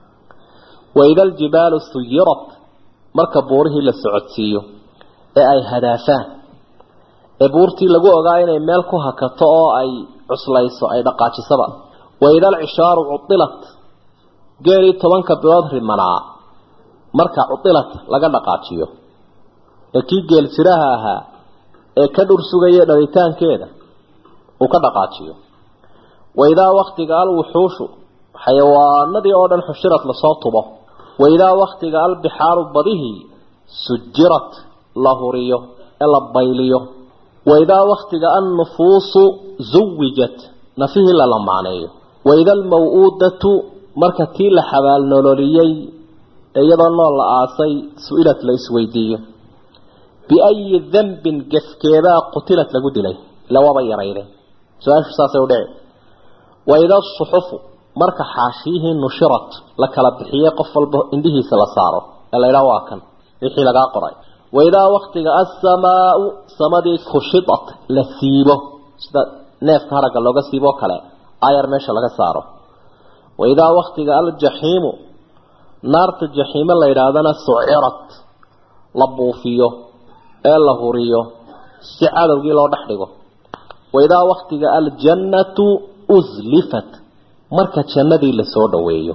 waida aljibaalu suyirat marka buurihii la socodsiiyo ee ay hadaafaan ee buurtii lagu ogaa inay meel ku hakato oo ay cuslayso ay dhaqaajisaba waida alcishaaru cudilat geelii tobanka bilood rimanaa marka cudilat laga dhaqaajiyo ee kii geel jiraha ahaa ee ka dhur sugaya dhalitaankeeda uu ka dhaqaajiyo waidaa waktiga alwuxuushu xayawaanadii oo dhan xushirad lasoo tubo waidaa waktiga albixaaru badihii sujirat la huriyo ee la bayliyo waidaa waktiga annufuusu zuwijat nafihii la lamaaneeyo waida almaw-uudatu marka tii la xabaal nololiyey ee iyadoo nool la aasay su-ilad la isweydiiyo biayi dambin gefkeebaa qutilad lagu dilay ila waaba yarayde su-aashu saasay u dhici waida suxufu marka xaashiyihii nushirat la kala bixiyey qof walba indhihiisa la saaro ee la ydhaa waa kan wixii lagaa qoray waidaa waktiga assamaau samadii kushidat la siibo sida neefka haragga looga siiboo kale ayar meesha laga saaro waidaa waktiga aljaxiimu naarta jaxiime la yidhaahdana sucirat la buufiyo ee la huriyo si cadowgii loo dhex dhigo waidaa waktiga aljannatu uslifat marka jannadii lasoo dhaweeyo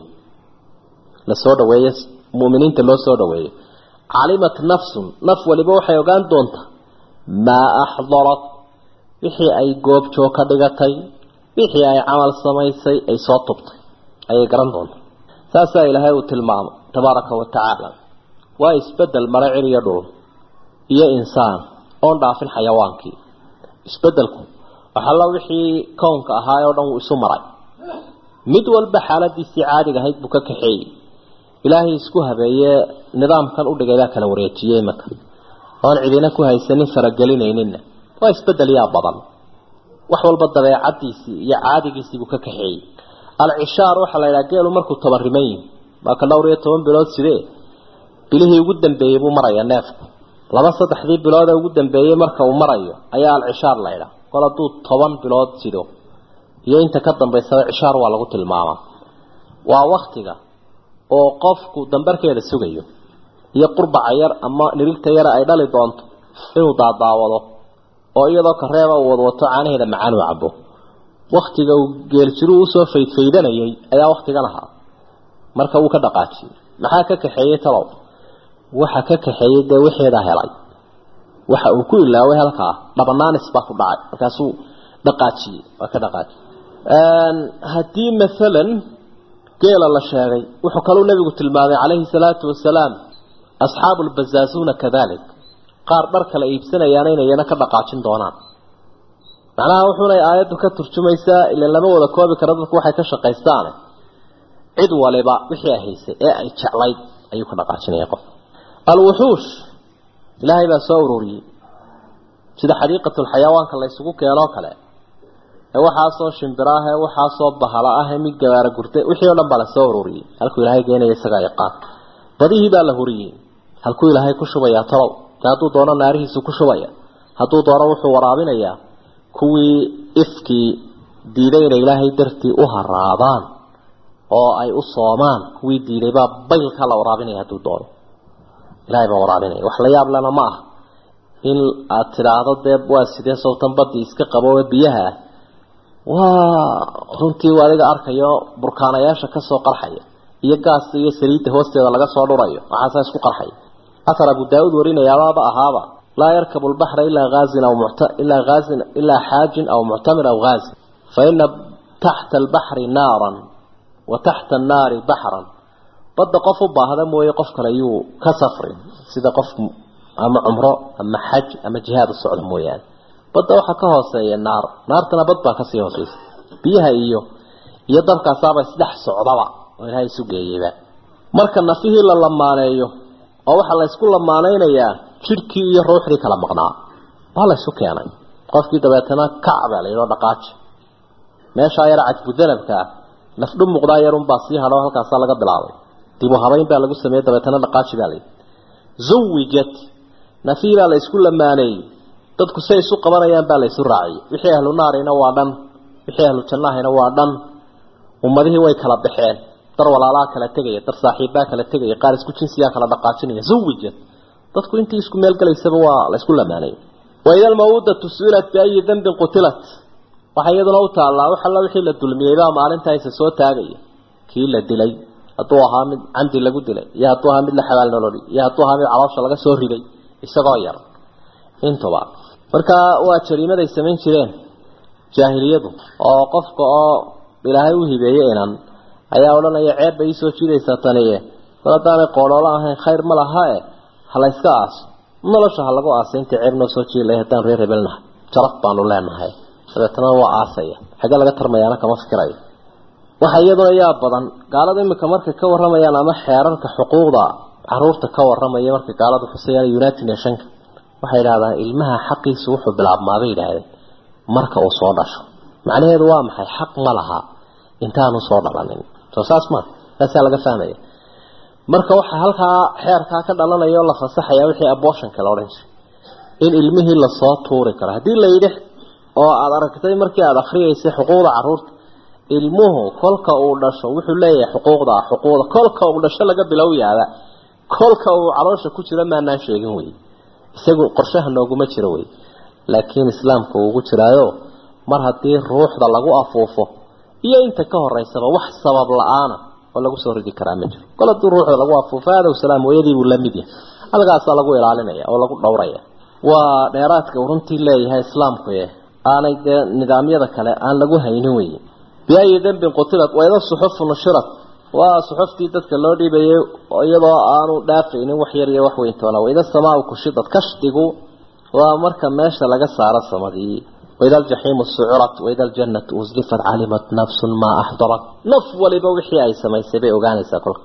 lasoo dhaweeyo mu'miniinta loo soo dhaweeyo calimat nafsun naf waliba waxay ogaan doontaa maa axdarat wixii ay goobjoog ka dhigatay wixii ay camal samaysay ay soo tubtay ayay garan doontaa saasaa ilaahay uu tilmaamay tabaaraka wa tacaala waa isbedel mare cir iyo dhul iyo insaan oon dhaafin xayawaankii isbedelku waxalla wixii kownka ahaa oo dhan wuu isu maray mid walba xaaladiisii caadiga ahayd buu ka kaxeeyey ilaahay isku habeeye nidaamkan udhigay baa kala wareejiyey imaka oon cidina ku haysanin faragelinayninna waa isbedel yaa badan wax walba dabeecadiisii iyo caadigiisii buu ka kaxeeyey alcishaar waxaa la yidhaha geelu markuu tabariman yihi waa ka dhowr iyo toban bilood sidee bilihii ugu dambeeyey buu maraya neefku laba saddexdii bilood ee ugu dambeeyey marka uu marayo ayaa alcishaar la ydhaha kol hadduu toban bilood sido iyo inta ka dambaysada cishaar waa lagu tilmaamaa waa waktiga oo qofku dambarkeeda sugayo iyo qurbaca yar ama nirigta yara ay dhali doonto inuu daadaawado oo iyadoo kareeba uu wadwato caanaheeda macaan uu cabo waktiga uu geeljiru usoo faydfaydanayay ayaa waktigan ahaa marka wuu ka dhaqaajiyey maxaa ka kaxeeyey talow waxa ka kaxeeyey dee wixeedaa helay waxa uu ku ilaaway halkaa dhabanaanis baa ku dhacay markaasuu dhaqaajiyey waa ka dhaqaajiyey haddii maalan geela la sheegay wuxuu kaluu nabigu tilmaamay calayhi salaatu wasalaam asxaabu lbazaasuuna kadalik qaar dhar kala iibsanayaana inay iyana ka dhaqaajin doonaan macnaha wuxuunay aayaddu ka turjumaysaa ila lama wada koobi karo dadku waxay ka shaqaystaane cid waliba wixii ay haysay ee ay jeclayd ayuu ka dhaqaajinaya qof alwuxuush ilaahay baa soo ururiyey sida xadiiqatulxayawaanka la ysugu keenoo kale ee waxaasoo shimbiro ah ee waxaasoo bahala ah ee mid gabaara gurta wixii o dhan baa la soo ururiyey halkuu ilaahay geenaya isagaa yaqaan badihii baa la huriyey halkuu ilaahay ku shubayaa talow de hadduu doono naarihiisu ku shubaya hadduu doono wuxuu waraabinayaa kuwii ifkii diiday inay ilaahay dartii u haraadaan oo ay u soomaan kuwii diiday baa baylka la waraabinaya hadduu doono ilahay baa waraabinaya wax la yaab lena ma ah in aad tidhaahdo dee waa sidee sawtan badii iska qabo ee biyaha ah waa runtii adiga arkayo burkaanayaasha kasoo qarxaya iyo gaas iyo saliidda hoosteeda laga soo dhurayo waxaasa isku qarxaya athar abu daa-uud warinayaababa ahaaba laa yarkabu lbaxra ilaa aazin aw ilaa aazin ilaa xaajin aw muctamir aw haazin fa ina taxta albaxri naaran wa taxta annaari baxran badda qof u baahda mooye qof kale yuu ka safrin sida qof ama cumro ama xaj ama jihaad u socda mooyaane badda waxaa ka hooseeya naar naartana bad baa kasii hooseysa biyaha iyo iyo dabkaasaaba isdhex socdaba oo ilaahay isu geeyeyba marka nafihii la lamaaneeyo oo waxaa la ysku lamaaneynayaa jidhkii iyo ruuxdii kala maqnaa waa la ysu keenay qofkii dabeetana kacba la yidhao dhaqaaji meeshaa yar cajbudanabka ah nafdhu muuqdaa yarunbaa sii hadho halkaasaa laga bilaabay dibu habayn baa lagu sameeyey dabeetana dhaqaaji baa layidhi zuwijat nafihii baa la ysku lamaaneeyey dadku say isu qabanayaan baa la ysu raaciyey wixii ahlu naarina waa dhan wixii ahlu jannahina waa dhan ummadihii way kala baxeen dar walaalaha kala tegaya dar saaxiibbaa kala tegaya qaar isku jinsiyaa kala dhaqaajinaya zuwijat dadku intii isku meelgelaysaba waa la isku lamaanay waida almawudatu su-ilat biayi dambin qutilat waxaa iyaduna u taallaa wax alla wixii la dulmiyey baa maalintaisa soo taagaya kii la dilay hadduu ahaa mid camdi lagu dilay iyo hadduu ahaa mid la xabaal nololi iyo hadduu ahaa mid caloosha laga soo riday isagoo yar intuba marka waa jariimaday samayn jireen jaahiliyadu oo qofka oo ilaahay u hibeeyey inan ayaa odhanaya ceeb bay iisoo jiidaysaa taniye mar haddaanay qooloola ahayn khayr ma laha e ha la yska aaso nolosha ha lagu aasay intii ceeb noo soo jiidi lahay haddaan reer hebelnahay jaraf baanu leenahay dabeetana waa aasaya xagge laga tarmayaana kama fikirayo waxa iyaduna yaa badan gaalada iminka markay ka waramayaan ama xeerarka xuquuqda caruurta ka waramaya markay gaaladu xusayaan united nationka waxay yidhahdaan ilmaha xaqiisu wuxuu bilaabmaabay yidhaahdeen marka uu soo dhasho macnaheedu waa maxay xaq ma laha intaanu soo dhalanin soo saas ma taasaa laga fahmaya marka waxaa halkaa xeerkaa ka dhalanaya oo la fasaxaya wixii abortionka la odhan jiray in ilmihii lasoo tuuri karo haddii la yidhi oo aada aragtay markii aada akriyeysay xuquuqda caruurta ilmuhu kolka uu dhasho wuxuu leeyahay xuquuqda xuquuqda kolka uu dhasho laga bilowyaaba kolka uu caloosha ku jiro maanaan sheegin wey isagu qorshaha nooguma jiro wey laakiin islaamka uu ugu jiraayo mar haddii ruuxda lagu afuufo iyo inta ka horeysaba wax sabab la-aana oo lagu soo ridi karaa ma jiro kol haddii ruuxda lagu afuufo adow salaam hooyadii buu la mid yahay halkaasaa lagu ilaalinaya oo lagu dhowraya waa dheeraadka uu runtii leeyahay islaamku e aanay dee nidaamyada kale aan lagu haynin wey biayi dembin qutilad wayda suxufu nushirat waa suxuftii dadka loo dhiibayay iyadoo aanu dhaafaynin wax yar iyo wax weyntoona wayda samaa kushidad kashdigu waa marka meesha laga saaro samadii wayda aljaxiimu sucurat wayda aljannatu uslifat calimat nafsun maa axdarat naf waliba wixii ay samaysay bay ogaanaysaa kolka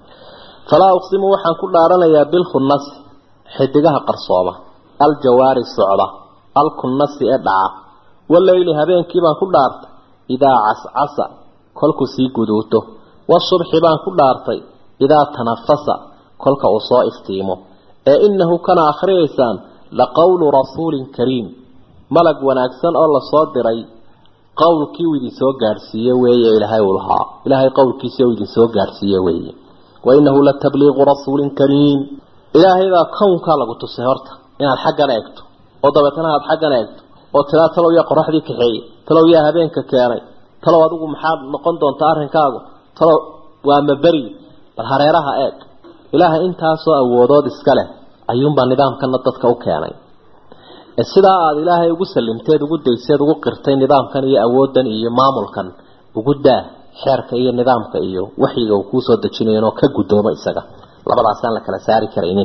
falaa uqsimu waxaan ku dhaaranayaa bilkhunasi xidigaha qarsooma aljawaari socda alkunnasi ee dhaca waleyli habeenkii baan ku dhaartay idaa cascasa kolkuu sii guduuto wasubxi baan ku dhaartay idaa tanafasa kolka uu soo iftiimo ee inahu kana akhriyaysaan laqowlu rasuulin kariim malag wanaagsan oo lasoo diray qowlkii uu idin soo gaadhsiiye weeye ilaahay uu lahaa ilaahay qowlkiisii uu idin soo gaadhsiiye weeye wa inahu latabliiqu rasuulin kariim ilaahaybaa kownkaa lagu tusay horta inaad xaggan eegto oo dabeetana aad xaggan eegto oo tiraa talow yaa qoraxdii kaxeeyey talow yaa habeenka keenay talow adigu maxaad noqon doontaa arrinkaagu talow waa maberi bal hareeraha eeg ilaahay intaasoo awoodood iska leh ayuunbaa nidaamkana dadka u keenay ee sidaa aada ilaahay ugu salimteed ugu dayseed ugu qirtay nidaamkan iyo awooddan iyo maamulkan ugu daa xeerka iyo nidaamka iyo waxyiga uu kuusoo dejinayo inoo ka guddoomo isaga labadaasaan la kala saari karaynin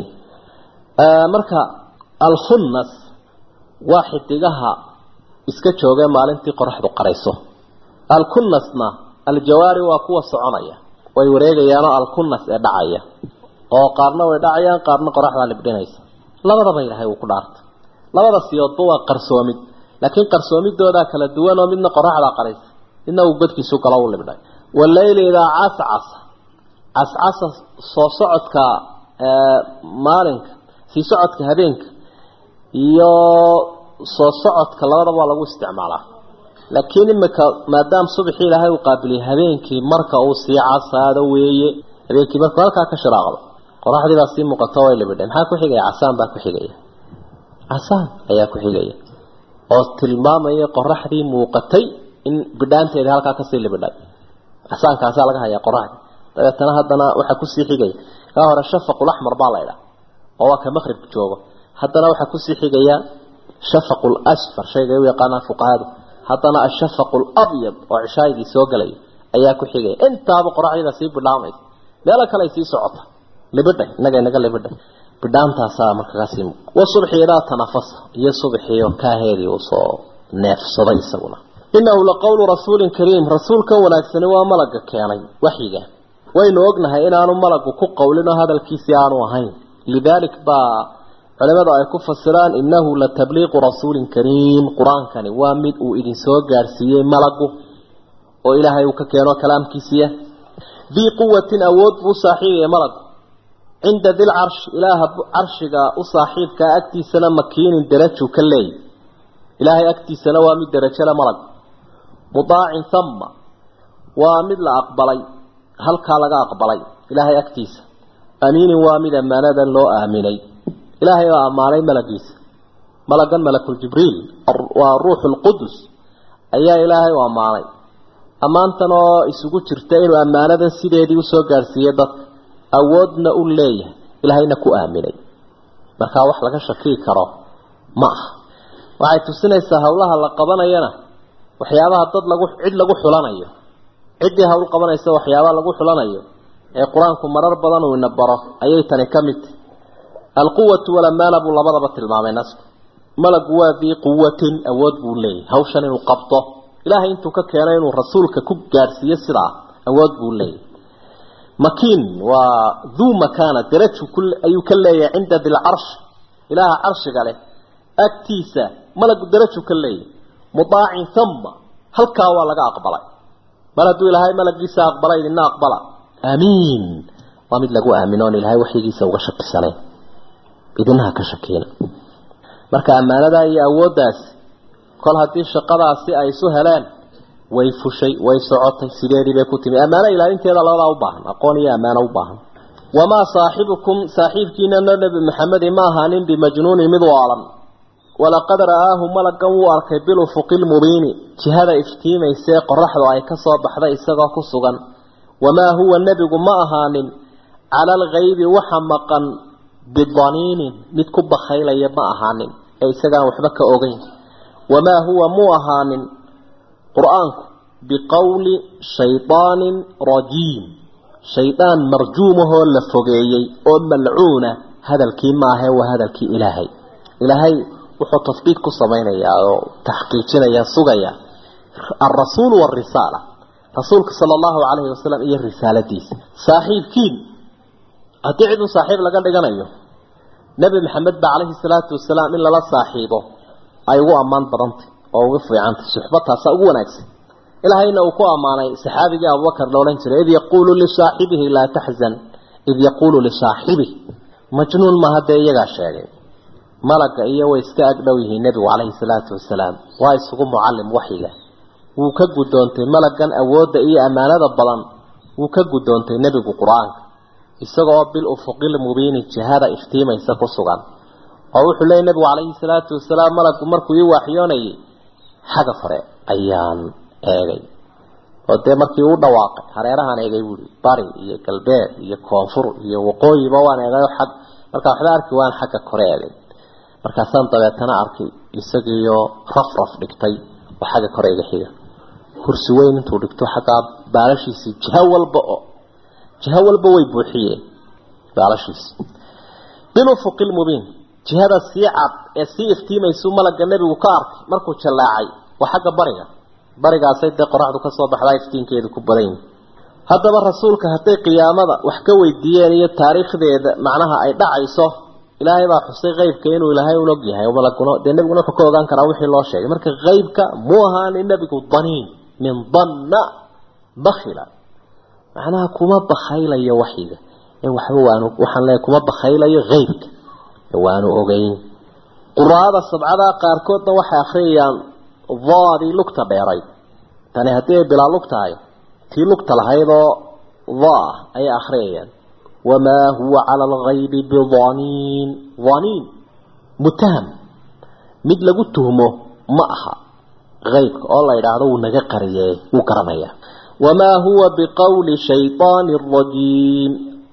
marka alkhunnas waa xidigaha iska joogee maalintii qoraxdu qarayso alkunnasna aljawaari waa kuwa soconaya way wareegayaanoo alkunnas ee dhacaya oo qaarna way dhacayaan qaarna qoraxdaa libdhinaysa labadaba ilaahay uu ku dhaartay labada siyoodba waa qarsoomid laakiin qarsoomidoodaa kala duwan oo midna qoraxdaa qaraysa midna uu badkiisu galo u libdhay waleyli idaa cascasa cascasa soo socodka maalinka sii socodka habeenka iyo soo socodka labadaba waa lagu isticmaalaa laakiin imika maadaama subaxii ilaahay uu qaabiliyay habeenkii marka uu sii casaado weeye habeenkii markuu halkaa ka shiraaqdo qoraxdii baa sii muuqato way libidhay maxaa ku xigaya casaan baa ku xigaya casaan ayaa ku xigaya oo tilmaamaya qoraxdii muuqatay in bidhaanteedii halkaa kasii libidhay casaankaasaa laga hayaa qoraxdii dabeetana haddana waxaa kusii xigaya kaa hore shafaqul axmar baa laydhaa oo waa ka maqribka joogo haddana waxaa kusii xigaya shafaqu lasfar shayga u yaqaanaan fuqahadu haddana ashafaqu labyad oo cishaagii soo galaya ayaa ku xigaya intaaba qoraxdiida sii bidhaamaysa meelo kale ay sii socota libidhay inaga inaga libidhay bidhaantaasaa markakaasii wasubxi idaa tanafasa iyo subxiio kaaheedii uu soo neefsaday isaguna inahu laqowlu rasuulin kariim rasuulkan wanaagsani waa malaga keenay waxyiga waynu ognahay inaanu malagu ku qowlin oo hadalkiisii aanu ahayn lidaalik baa culimadu ay ku fasiraan innahu latabliiqu rasuulin kariim qur-aankani waa mid uu idin soo gaarsiiyey malagu oo ilaahay uu ka keeno kalaamkiisiiya dii quwatin awood buu u saaxiibaya malagu cinda dil carshi ilaaha carshiga u saaxiibkaa agtiisana makiinin darajuu ka leeyay ilaahay agtiisana waa mid derajole malag mudaacin thamma waa mid la aqbalay halkaa laga aqbalay ilaahay agtiisa amiinin waa mid ammaanadan loo aaminay ilaahay baa ammaanay malagiisa malagan malakuljibriil waa ruuxu lqudus ayaa ilaahay u ammaanay ammaantan oo isugu jirta inuu ammaanadan sideedii usoo gaarsiiyey dadka awoodna u leeyahay ilaahayna ku aaminay markaa wax laga shakii karo ma aha waxay tusinaysaa howlaha la qabanayana waxyaabaha dad lagu cid lagu xulanayo ciddii hawl qabanaysa waxyaabaha lagu xulanayo ee qur-aanku marar badan uu ina baro ayay tani ka mid tahy alquwatu walamaana buu labadaba tilmaamay nasku malagu waa dii quwatin awood buu leeyahay hawshan inuu qabto ilaahay intuu ka keenay inuu rasuulka ku gaadhsiiyo sidaa awood buu leeyahay makiin waa duu makaana daraju ayuu ka leeyahay cinda dilcarsh ilaaha carshiga leh agtiisa malagu darajo ka leeyahy mudaacin thumma halkaa waa laga aqbalay mar hadduu ilaahay malagiisa aqbalay idina aqbala aamiin waa mid lagu aamino on ilaahay waxyigiisa uga shakisanayn idinaha ka shakiina marka ammaanadaa iyo awooddaasi kol haddii shaqadaasi ay isu heleen way fushay way socotay sideedii bay ku timi ammaano ilaalinteeda labadaa u baahan aqoon iyo ammaano u baahan wamaa saaxibukum saaxiibkiinana nebi maxamedi ma ahaanin bimajnuunin mid waalan walaqad ra'aahu malagan wuu arkay bilufuqi lmubiini jihada iftiimaysee qoraxdu ay ka soo baxday isagoo ku sugan wamaa huwa nebigu ma ahaanin cala alghaybi waxa maqan bidaniinin mid ku bakhaylaya ma ahaanin ee isagaan waxba ka ogeyn wamaa huwa muu ahaanin qur-aanku biqowli shaydaanin rajiim shaydaan marjuumahoo la fogeeyey oo malcuuna hadalkii maahae waa hadalkii ilaahay ilaahay wuxuu tasbiit ku samaynayaa oo taxqiijinaya sugaya alrasuulu waalrisaala rasuulka sala allahu calayhi wasalam iyo risaaladiisa saaxiibkiin haddii cid un saaxiib laga dhiganayo nebi maxamed ba calayhi salaatu wasalaam in lala saaxiibo ay ugu ammaan badantay oo ugu fiicantay suxbataasa ugu wanaagsan ilaahayna uu ku ammaanay saxaabigii abubakar la odhan jiray id yaquulu lisaaxibihi laa taxzan id yaquulu lisaaxibih majnuun maaha dee iyagaa sheegay malaga iyo way iska agdhow yihiin nebigu calayhi salaatu wasalaam waa isugu mucallim waxyiga wuu ka guddoontay malagan awoodda iyo ammaanada badan wuu ka guddoontay nebigu qur-aanka isagoo bil ufuqil mubiini jihada iftiimaysa ku sugan oo wuxuu leeyay nebigu calayhi salaatu wasalaam malagu markuu ii waaxyoonayay xagga fare ayaan eegay oo dee markii uu dhawaaqay hareerahaan eegay buuri bari iyo galbeed iyo koonfur iyo waqooyiba waan eegayo xag markaa waxba arki waan xagga kore eegay markaasaan dabeetana arkay isagiiyo raf raf dhigtay oo xagga kore iga xiga kursi weyn intuu dhigto xaggaa baalashiisii jiho walba oo jiho walba way buuxiyeen baalashiisi bilufuqi lmubiin jihada sii cad ee sii iftiimaysu malagga nebigu ka arkay markuu jallaacay waa xagga bariga barigaasay dee qoraxdu ka soo baxdaa iftiinkeedu ku badan yihi haddaba rasuulka hadday qiyaamada wax ka weydiiyeen iyo taariikhdeeda macnaha ay dhacayso ilaahay baa xusay qeybka inuu ilaahay un og yahay malaguna dee nebiguna wuxuu ka ogaan karaa wixii loo sheegay marka qeybka muu ahaanin nebigu daniin min danna bakhila macnaha kuma bakhaylayo waxyiga ee waxba waanu waxaan leeyahay kuma bakhaylayo qeybka ee waanu ogeyn quraada sabcada qaarkoodna waxay akhriyayaan daadii lugta dheeray tani haddii ay bilaa lug tahay tii lugta lahaydoo daa ayay akhriyayaan wamaa huwa cala alghaybi bidaniin daniin mutaham mid lagu tuhmo ma aha qaybka oo la yidhaahdo wuu naga qariyee wuu garanayaa wamaa huwa biqowli shayطaani rajiim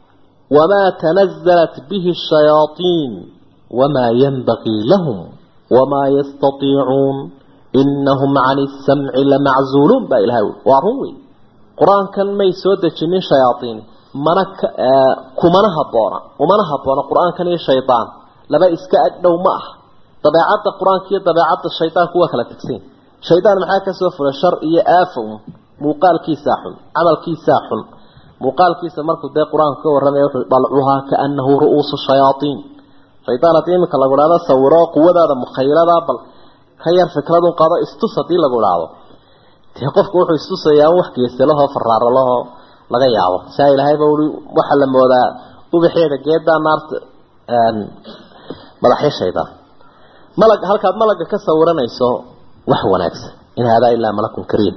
wamaa tanazalat bihi الshayaaطiin wamaa yanbagii lahum wamaa yastatiicuun inahum can isamci lamaczuuluun baa ilahay ui waa run wey qur-aankan may soo dejinin shayaaiin mana kumana haboona umana haboona qur-aankan iyo shaydaan laba iska agdhow ma ah dabeecadda qur-aanka iyo dabeecadda shaydaanku waa kala tegsan shaydaan maxaa kasoo fulay shar iyo aafow muuqaalkiisaa xun camalkiisaa xun muuqaalkiisa markuu dee qur-aanku ka warramaya wuxuu dalcuhaa kaanahu ru'uusu shayaaiin shaydaan haddii iminka lagu idhahdo sawiro quwadaada mukhayladaa bal ka yar fikradun qaado istus haddii lagu idhaahdo dee qofku wuxuu istusayaa wax geesalahoo faraaralahoo laga yaabo saa ilaahayba ui waxaa la moodaa ubaxeeda geedaa naarta madaxyo shaydaan malag halkaad malagga ka sawiranayso wax wanaagsan in haadaa ilaa malakun kariim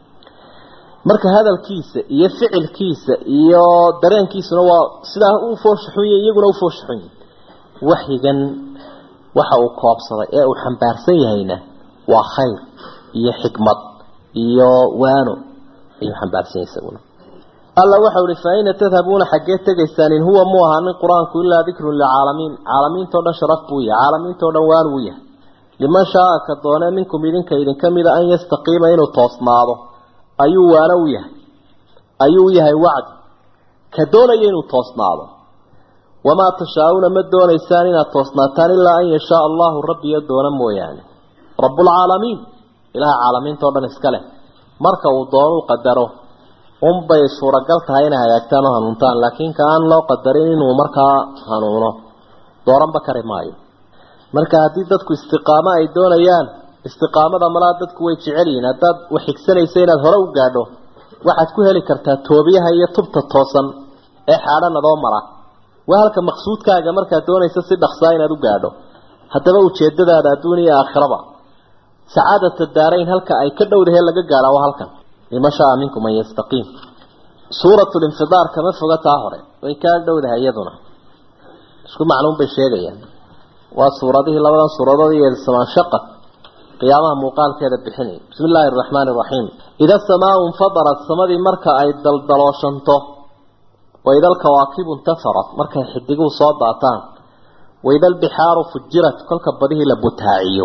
marka hadalkiisa iyo ficilkiisa iyo dareenkiisuna waa sidaa u fooshaxunya iyaguna u fooshaxunya waxyigan waxa uu koobsaday ee uu xambaarsan yahayna waa khayr iyo xikmad iyo waano ayuu xambaarsan yahay isaguna alla waxau ihi fa ayna tadhabuuna xaggee tegaysaan in huwa mu ahaanin qur-aanku ilaa dikrun lilcaalamiin caalamiintao dhan sharaf buu yahay caalamiintao dhan waan wuu yahay liman shaaa ka doone minkum idinka idinka mida an yastaqiima inuu toosnaado ayuu waana u yahay ayuu yahay wacdi ka doonaya inuu toosnaado wamaa tashaa-uuna ma doonaysaan inaad toosnaataan ilaa an yashaa allahu rabbiyo doona mooyaane rabbulcaalamiin ilaha caalamiinta o dhan iska leh marka uu doonuu qadaro unbay suuragal tahay inay hagaagtaan oo hanuuntaan laakiin ka aan loo qadarin inuu markaa hanuuno dooranba kari maayo marka haddii dadku istiqaamo ay doonayaan istiqaamada malaa dadku way jecel yihiin haddaad wax xigsanaysa inaad hore u gaadho waxaad ku heli kartaa toobiyaha iyo tubta toosan ee xaadhan adoo mara waa halka maqsuudkaaga markaad doonaysa si dhaqsaa inaad u gaadho haddaba ujeedadaada adduun iyo aakhiraba sacaadata daarayn halka ay ka dhowdahe laga gaadha waa halkan liman shaa minkum an yastaqiim suuratu linfidaar kama foga taa hore way kaa dhowdahay iyaduna isku macluum bay sheegayaan waa suuradihii labadan suuradood iyo samaanshaqad qiyaamaha muuqaalkeeda bixinay bismi illaahi araxmaani araxiim ida samaau infadarat samadii marka ay daldalooshanto waida alkawaakibu intafarat markay xidiguhu soo daataan waida albixaaru fujirat kolka badihii la butaaciyo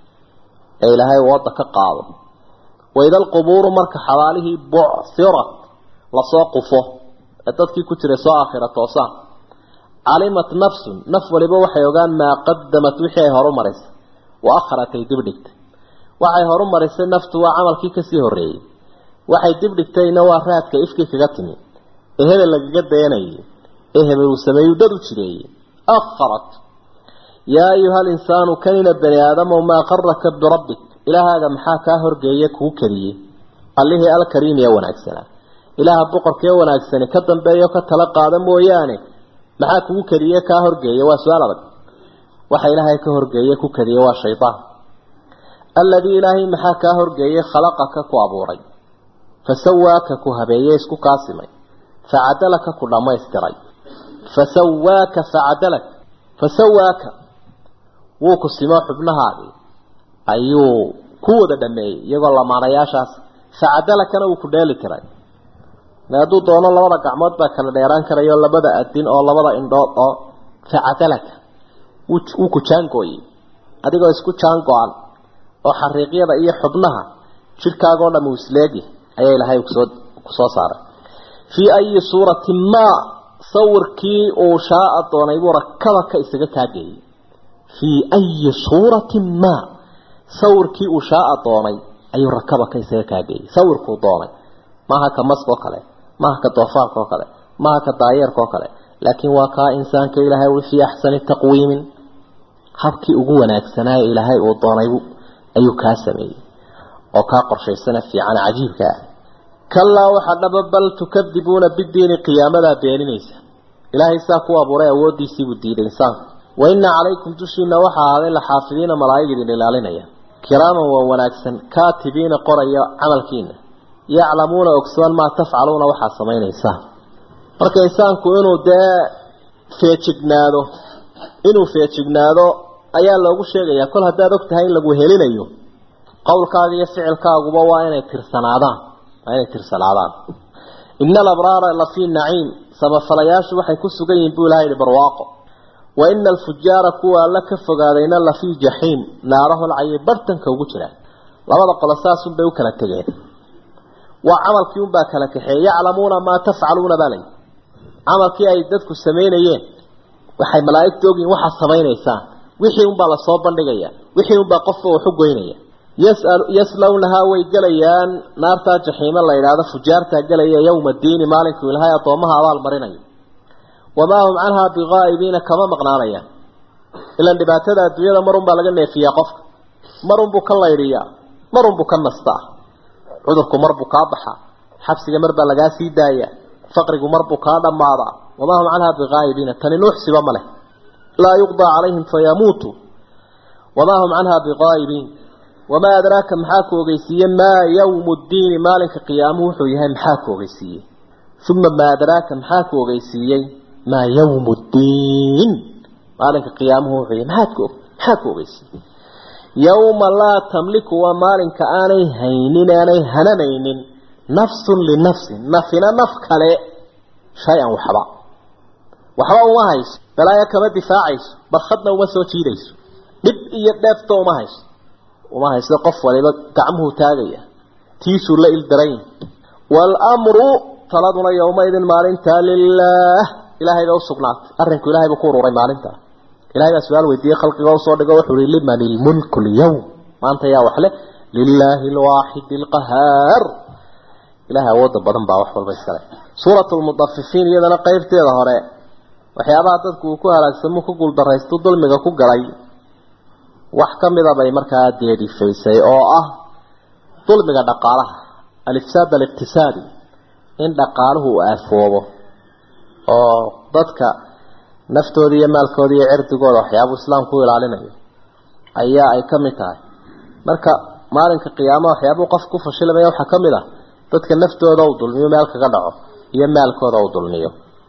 ee ilaahay wadda ka qaado waida alqubuuru marka xabaalihii bucsirat lasoo qufo ee dadkii ku jiray soo aakhira toosaan calimat nafsun naf waliba waxay ogaan maa qadamat wixii ay horu marisay wa akharat ay dib dhigtay waxay horu marisay naftu waa camalkii kasii horeeyey waxay dib dhigtayna waa raadka ifkii kaga timi ee hebel lagaga dayanayay ee hebel uu sameeyuu dad u jireeyey akharat yaa ayuha alinsaanu kanina bani aadamow maa qaraka birabbik ilaahaaga maxaa kaa horgeeye kuu kadiyey allihii alkariim ee wanaagsanaa ilaaha boqorkee wanaagsani ka dambeeyo ka tala qaada mooyaane maxaa kugu kadiye kaa horgeeye waa su-aal adag waxa ilaahay ka horgeeye ku kadiye waa shaydaan alladii ilaahay maxaa kaa horgeeye khalaqaka ku abuuray fasawaaka ku habeeye isku kaasimay facadalaka ku dhammaystiray fasawaaka facadalak fasawaaka wuu ku simo xubnahaadii ayuu ku wada dhameeyey iyagoo lamaanayaashaas facadalakana wuu ku dheeli tiray hadduu doono labada gacmood baa kala dheeraan karayo labada adin oo labada indhood oo facadalaka wuu ku jaangooyey adigoo isku jaango-an oo xariiqyada iyo xubnaha jidhkaagoo dham uu isleegi ayaa ilaahay kusoo kusoo saaray fii ayi suuratin maa sawirkii uu shaaa doonay buu rakabaka isaga kaageeyey fii ayi suuratin maa sawirkii uu shaaa doonay ayuu rakabaka isaga kaageeyey sawirkuu doonay maaha ka maska oo kale maaha ka doofaarka oo kale maaha ka daayeerka oo kale laakiin waa kaa insaanka ilaahay ui fii axsani taqwiimin habkii ugu wanaagsanaaye ilaahay uu doonay ayuu kaa sameeyey oo kaa qorshaysana fiican cajiibka ah kalaa waxaa dhaba bal tukadibuuna bidiini qiyaamadaa beeninaysa ilaahay saa ku abuuray awoodiisiibuu diiday insaanku wa ina calaykum dushiina waxaa ahaaday laxaafidiina malaa'ig idin ilaalinaya kiraaman waa wanaagsan kaatibiina qoraya camalkiina yaclamuuna ogsoon maa tafcaluuna waxaad samaynaysaan marka insaanku inuu dee feejignaado inuu feejignaado ayaa loogu sheegayaa kol haddaad og tahay in lagu helinayo qowlkaaga iyo ficilkaaguba waa inay tirsanaadaan waa inay tirsanaadaan ina alabraara lafii naciim samafalayaashu waxay ku sugan yihiin buu ilaha yihi barwaaqo wa ina alfujaara kuwa alla ka fogaadayna lafii jaxiim naaraholcayay bartanka ugu jiraan labada qolo saasunbay u kala tegeen waa camalkii unbaa kala kaxeeye yaclamuuna maa tafcaluuna baa layi camalkii ay dadku samaynayeen waxay malaa'igta ogyihin waxaad samaynaysaan wixii unbaa lasoo bandhigaya wixii unbaa qofka waxu goynaya yaslawnahaa way gelayaan naartaa jaxiime la yidhaahdo fujaartaa gelaya yowma diini maalinkuu ilahay addoomaha abaal marinayo wamaa hum canhaa biqaa'ibiina kama maqnaanayaan ilan dhibaatada adduunyada marunbaa laga neefiyaa qofka marunbuu ka laydhiyaa marunbuu ka nastaa cudurku marbuu kaa baxaa xabsiga marbaa lagaa sii daaya faqrigu marbuu kaa dhammaadaa wamaa hum canhaa biqaa'ibiina tani nuuxsiba ma leh laa yuqdaa calayhim fayamuutuu wamaa hum canhaa biqaa'ibiin wamaa adraaka maxaa ku ogeysiiye maa yawmu ddiini maalinka qiyaamuhu wuxuu yahay maxaa ku ogeysiiyey uma maa adraaka maxaa ku ogeysiiyey maa yawmu ddiin maalinka qiyaamuhu wuxuu yahay maxaad ku maxaa ku ogeysiiyey yawma laa tamliku waa maalinka aanay haynin aanay hananaynin nafsun linafsin nafina naf kale shay-an waxba waxba uma hayso balaayo kama difaacayso barkhadna uma soo jiidayso dhib iyo dheefto uma hayso uma hayso qof waliba gacmuhu taagaya tiisuu la ildaran waalamru taladuna yowmaidin maalintaa lilaah ilahay baa usugnaatay arrinku ilahay buu ku ururay maalintaa ilahay baa su-aal weydiiyey khalqiga usoo dhigo wuxuu ihi liman ilmulku lyawm maanta yaa wax leh lilaahi alwaaxidi alqahaar ilahay awooda badan baa wax walba iskale suurat lmudafifiin iyadana qeybteeda hore waxyaabaha dadku uu ku halaagsamo ku guuldaraysto dulmiga ku galay wax ka mida bay markaa deedifaysay oo ah dulmiga dhaqaalaha alifsaad aliqtisaadi in dhaqaaluhu uu aafoobo oo dadka naftooda iyo maalkooda iyo cirdigooda waxyaabuu islaamku u ilaalinayo ayaa ay ka mid tahay marka maalinka qiyaamaha waxyaabuu qof ku fashilamaya waxaa ka mid ah dadka naftooda uu dulmiyo meel kaga dhaco iyo maalkooda uu dulmiyo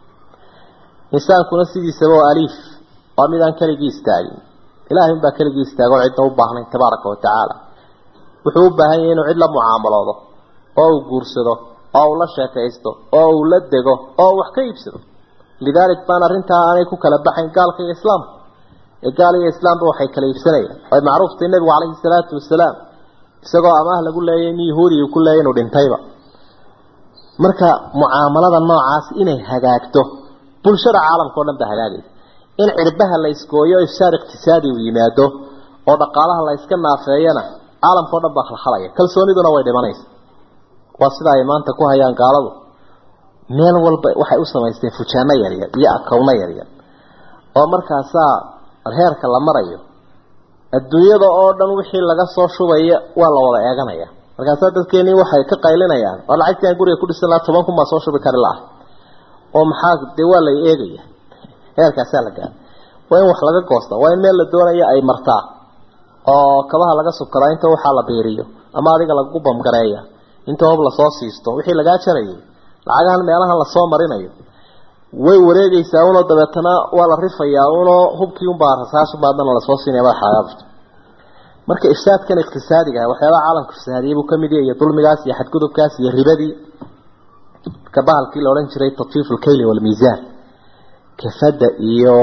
insaankuna sidiisaba waa aliif waa mid aan keligii istaagin ilaahay unbaa keligii istaago cidna u baahnayn tabaaraka wa tacaala wuxuu u baahan yahay inuu cid la mucaamaloodo oo uu guursado oo uu la sheekaysto oo uu la dego oo uu wax ka iibsado lidaalik baan arrintaa aanay ku kala baxayn gaalka iyo islaamka ee gaal iyo islaamba waxay kala iibsanayaan way macruuftay nebigu calayhi salaatu wasalaam isagoo amaah lagu leeyay in yahuudiga ku leeyay inuu dhintayba marka mucaamalada noocaas inay hagaagto bulshada caalamka o dhan ba hagaagaysa in cirbaha la isgooyo ifsaad iqtisaadi uu yimaado oo dhaqaalaha la iska naafeeyana caalamka o dhan baa khalkhalaya kalsooniduna way dhimanaysa waa sida ay maanta ku hayaan gaaladu meel walba waxay u samaysteen fujaano yaryar iyo akowno yaryar oo markaasaa heerka la marayo adduunyada oo dhan wixii laga soo shubaya waa la wada eeganaya markaasaa dadkeenii waxay ka qaylinayaan oo lacagtii aan guriga ku dhisan lahaa toban kun baa soo shubi kari laah oo maxaa dee waa la eegaya heerkaasaa la gaara waa in wax laga goosta waa in meel la doonaya ay martaa oo kabaha laga subkadaa inta waxaa la beeriyo ama adiga lagu bamgareeya inta hoob lasoo siisto wixii lagaa jarayay lacagahan meelahan lasoo marinayo way wareegaysaa unoo dabeetana waa la rifayaa unoo hubkii unbaa rasaashubaadana lasoo siinaya madaxaagaabto marka ifsaadkan iqtisaadiga ah waxyaabaha caalamka fasaadiyay buu kamid yahay iyo dulmigaas iyo xadgudubkaas iyo ribadii marka bahalkii la odhan jiray tatfiif lkayli walmiisaan kafada iyo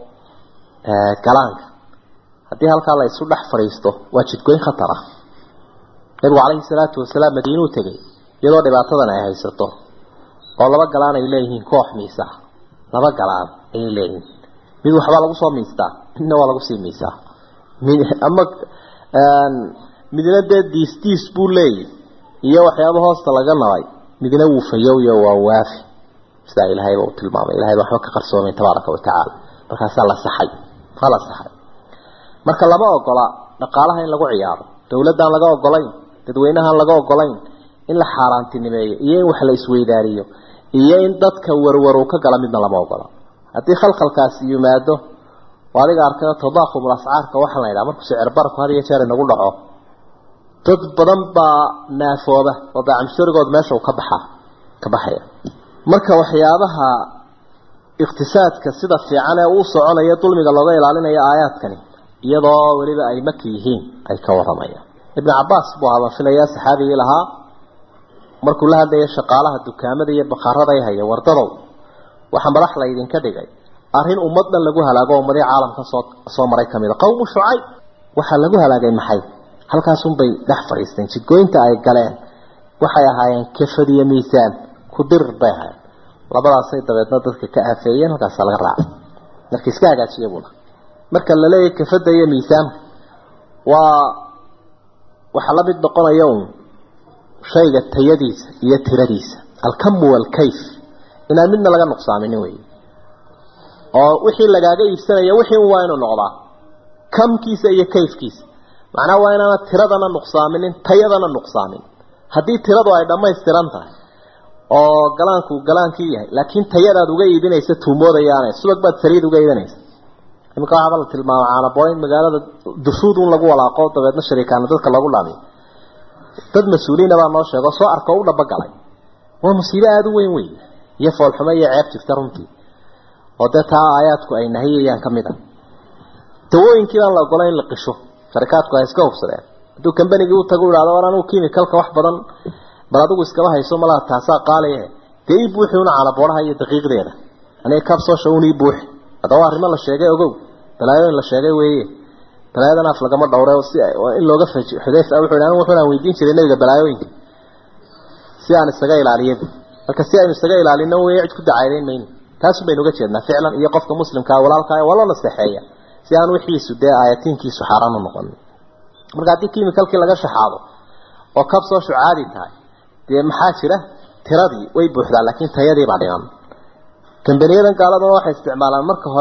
galaanka haddii halkaa la isu dhex fadhiisto waa jidgoyn khatar ah nabigu calayhi salaatu wasalaam madiinuu tegay iyadoo dhibaatadan ay haysato oo laba galaan ay leeyihiin koox miisa laba galaan ayay leeyihiin mid waxbaa lagu soo miistaa midna waa lagu sii miisaa ama midna dee diis diis buu leeyahy iyo waxyaaba hoosta laga nabay midna wuu fayowyo waa waafi sidaa ilaahayba u tilmaamay ilahay ba waxba ka qarsoomay tabaaraka wa tacaala markaasaa la saxay waa la saxay marka lama ogola dhaqaalaha in lagu ciyaaro dawladdaan laga ogolayn dadweynahaan laga ogolayn in la xaaraantinimeeyo iyo in wax la isweydaariyo iyo in dadka warwar uu ka gala midna lama ogola haddii khalkhalkaasi yimaado adiga arkayo tadaakumul ascaarka waxaa la yidhaha markuu sicir barku had iyo jeer inagu dhaco dad badan baa naafooba oo daacamsharigood meesha uu ka baxaa ka baxaya marka waxyaabaha iqtisaadka sida fiican ee uu soconaya dulmiga looga ilaalinayo aayaadkani iyadoo weliba ay maki yihiin ay ka waramayaan ibn cabaas buu ahaa baan filayaa saxaabigii lahaa markuu la hadlaya shaqaalaha dukaamada iyo bakhaarada ay haya wardadow waxaa madax la idinka dhigay arrin ummad dhan lagu halaago ummadii caalamka soo soo maray kamid a qowmu shucayb waxaa lagu halaagay maxay halkaasunbay dhex fadhiisteen jidgooyinta ay galeen waxay ahaayeen kafad iyo miisaan ku dirir bay ahaayeen labadaasay dabeedna dadka ka aafeeyeen halkaasaa laga raacay marka iska hagaajiya buuna marka la leeyahay kafadda iyo miisaanka waa waxaa la mid noqonaya un shayga tayadiisa iyo tiradiisa alkamu walkayf inaan midna laga nuqsaaminin wey oo wixii lagaaga iibsanaya wixii un waa inuu noqdaa kamkiisa iyo kayfkiisa macnaha waa inaana tiradana nuqsaaminin tayadana nuqsaamin haddii tiradu ay dhammaystiran tahay oo galaanku galaankii yahay laakiin tayadaad uga iibinaysa tuumoodayaane subag baad saliid uga iibinaysa iminka waxaaba la tilmaama caanabooyn magaalada dushuud un lagu walaaqo dabeedna shariikaana dadka lagu dhaamiyo dad mas-uuliina baa noo sheego soo arko u dhabagalay waa musiibo aada u weyn wey iyo foolxumo iyo ceeb jirta runtii oo dee taa aayaadku ay nahiyayaan ka mid a dawooyinkii baan la ogolay in la qisho sharikaadku ay iska hubsadeen hadduu kambanigii u tago u ihahdo war anugu kimikalka wax badan bal adigu iskaba hayso malaha taasaa qaaliye dee ii buuxi una calabooraha iyo daqiiqdeeda aniga kabsoosha un ii buuxi haddaba arrimo la sheegay ogow balaayooyin la sheegay weeye balaayadan af lagama dhowre si in looga faj xudayfa wuxuu anigu wuxuunaan weydiin jiray nabiga balaayooyinka si aan isaga ilaaliyin marka si aynu isaga ilaalino wey cid ku dacaydayn mayno taasun baynu uga jeednaa ficlan iyo qofka muslimkaa walaalkaa waa loo naseexeeya si aan wixiisu dee aayatiinkiisu xaaraan u noqonin marka haddii kimikalkii laga shaxaado oo kab soo shucaadi tahay dee maxaa jira tiradii way buuxdaa laakiin tayadii baa dhiman kambaniyadan gaaladuna waxay isticmaalaan marka hore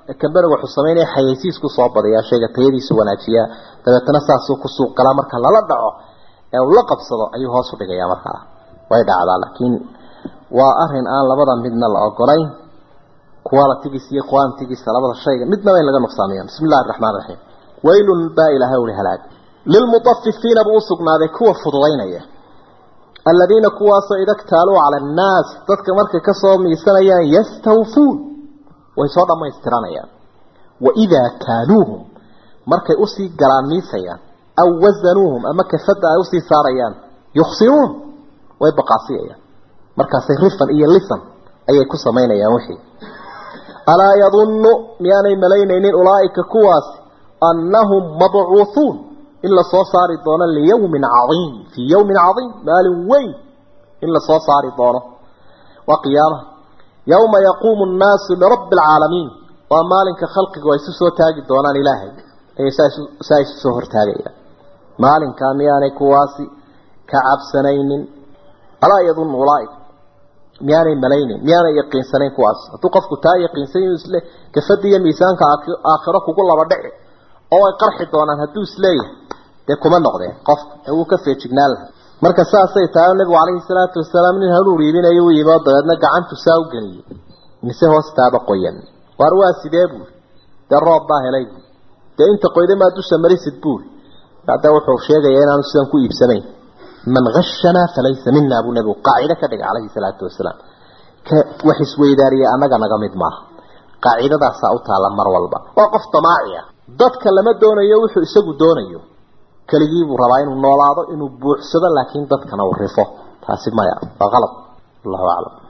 kambaniga wuxuu samaynaya xayeysiisku soo badiyaa shayga tayadiisu wanaajiyaa dabeetana saasuu ku suuq galaa marka lala dhaco ee uu la qabsado ayuu hoos u dhigayaa markaa way dhacdaa laakiin waa arin aan labada midna la ogolayn qualitigiisa iyo quantigiisa labada shayga midnaba in laga nuqsaamiya bismi illahi araxmaan raxiim waylun baa ilaahay uli halaag lilmutafifiina buu usugnaaday kuwa fududaynaya aladiina kuwaasoo ida ktaaluu cala annaas dadka markay kasoo miisanayaan yastawfuun way soo dhamaystiranayaan waidaa kaaluuhum markay usii galaan miisayaan aw wasanuuhum ama kafada ay usii saarayaan yuksiruun way baqaasiyayaan markaasay rifan iyo lisan ayay ku samaynayaan wixii alaa yadunnu miyaanay malaynaynin ulaa'ika kuwaasi annahum mabcuuhuun in la soo saari doono liyawmin cadiim fii yawmin cadiim maalin weyn in la soo saari doono waa qiyaamaha yawma yaquumu nnaasu lirabbi alcaalamiin waa maalinka khalqigu ay isu soo taagi doonaan ilaahay ayay saa isu soo hortaagayaan maalinkaa miyaanay kuwaasi ka cabsanaynin alaa yadunnu ulaaika miyaanay malaynin miyaanay yaqiinsanayn kuwaas hadduu qofku taa yaqiinsan inuu isle kafada iyo miisaanka aakhiro kugu laba dhici oo ay qarxi doonaan hadduu isleeyahay dee kuma noqdeen qofka ee wuu ka feejignaan laha marka saasay tahay nabigu calayhi salaatu wasalaam nin hanuur iibinayo u yimi oo dabeedna gacantu saa u geliyey mise hoostaaba qoyan waar waa sidee buuri dee roob baa helay buuri dee inta qoyda maa dusha marisid buuri hadda wuxuu sheegayaa inaanu sidan ku iibsanayn man hashanaa falaysa mina buu nabigu qaacido ka dhigay calayhi salaatu wasalaam ka wax isweydaariya annaga naga mid maaha qaacidadaasaa u taalla mar walba waa qof damaaci ah dadka lama doonayo wuxuu isagu doonayo keligii buu rabaa inuu noolaado inuu buuxsado laakiin dadkana uu rifo taasi maya waa qalad allahu aclam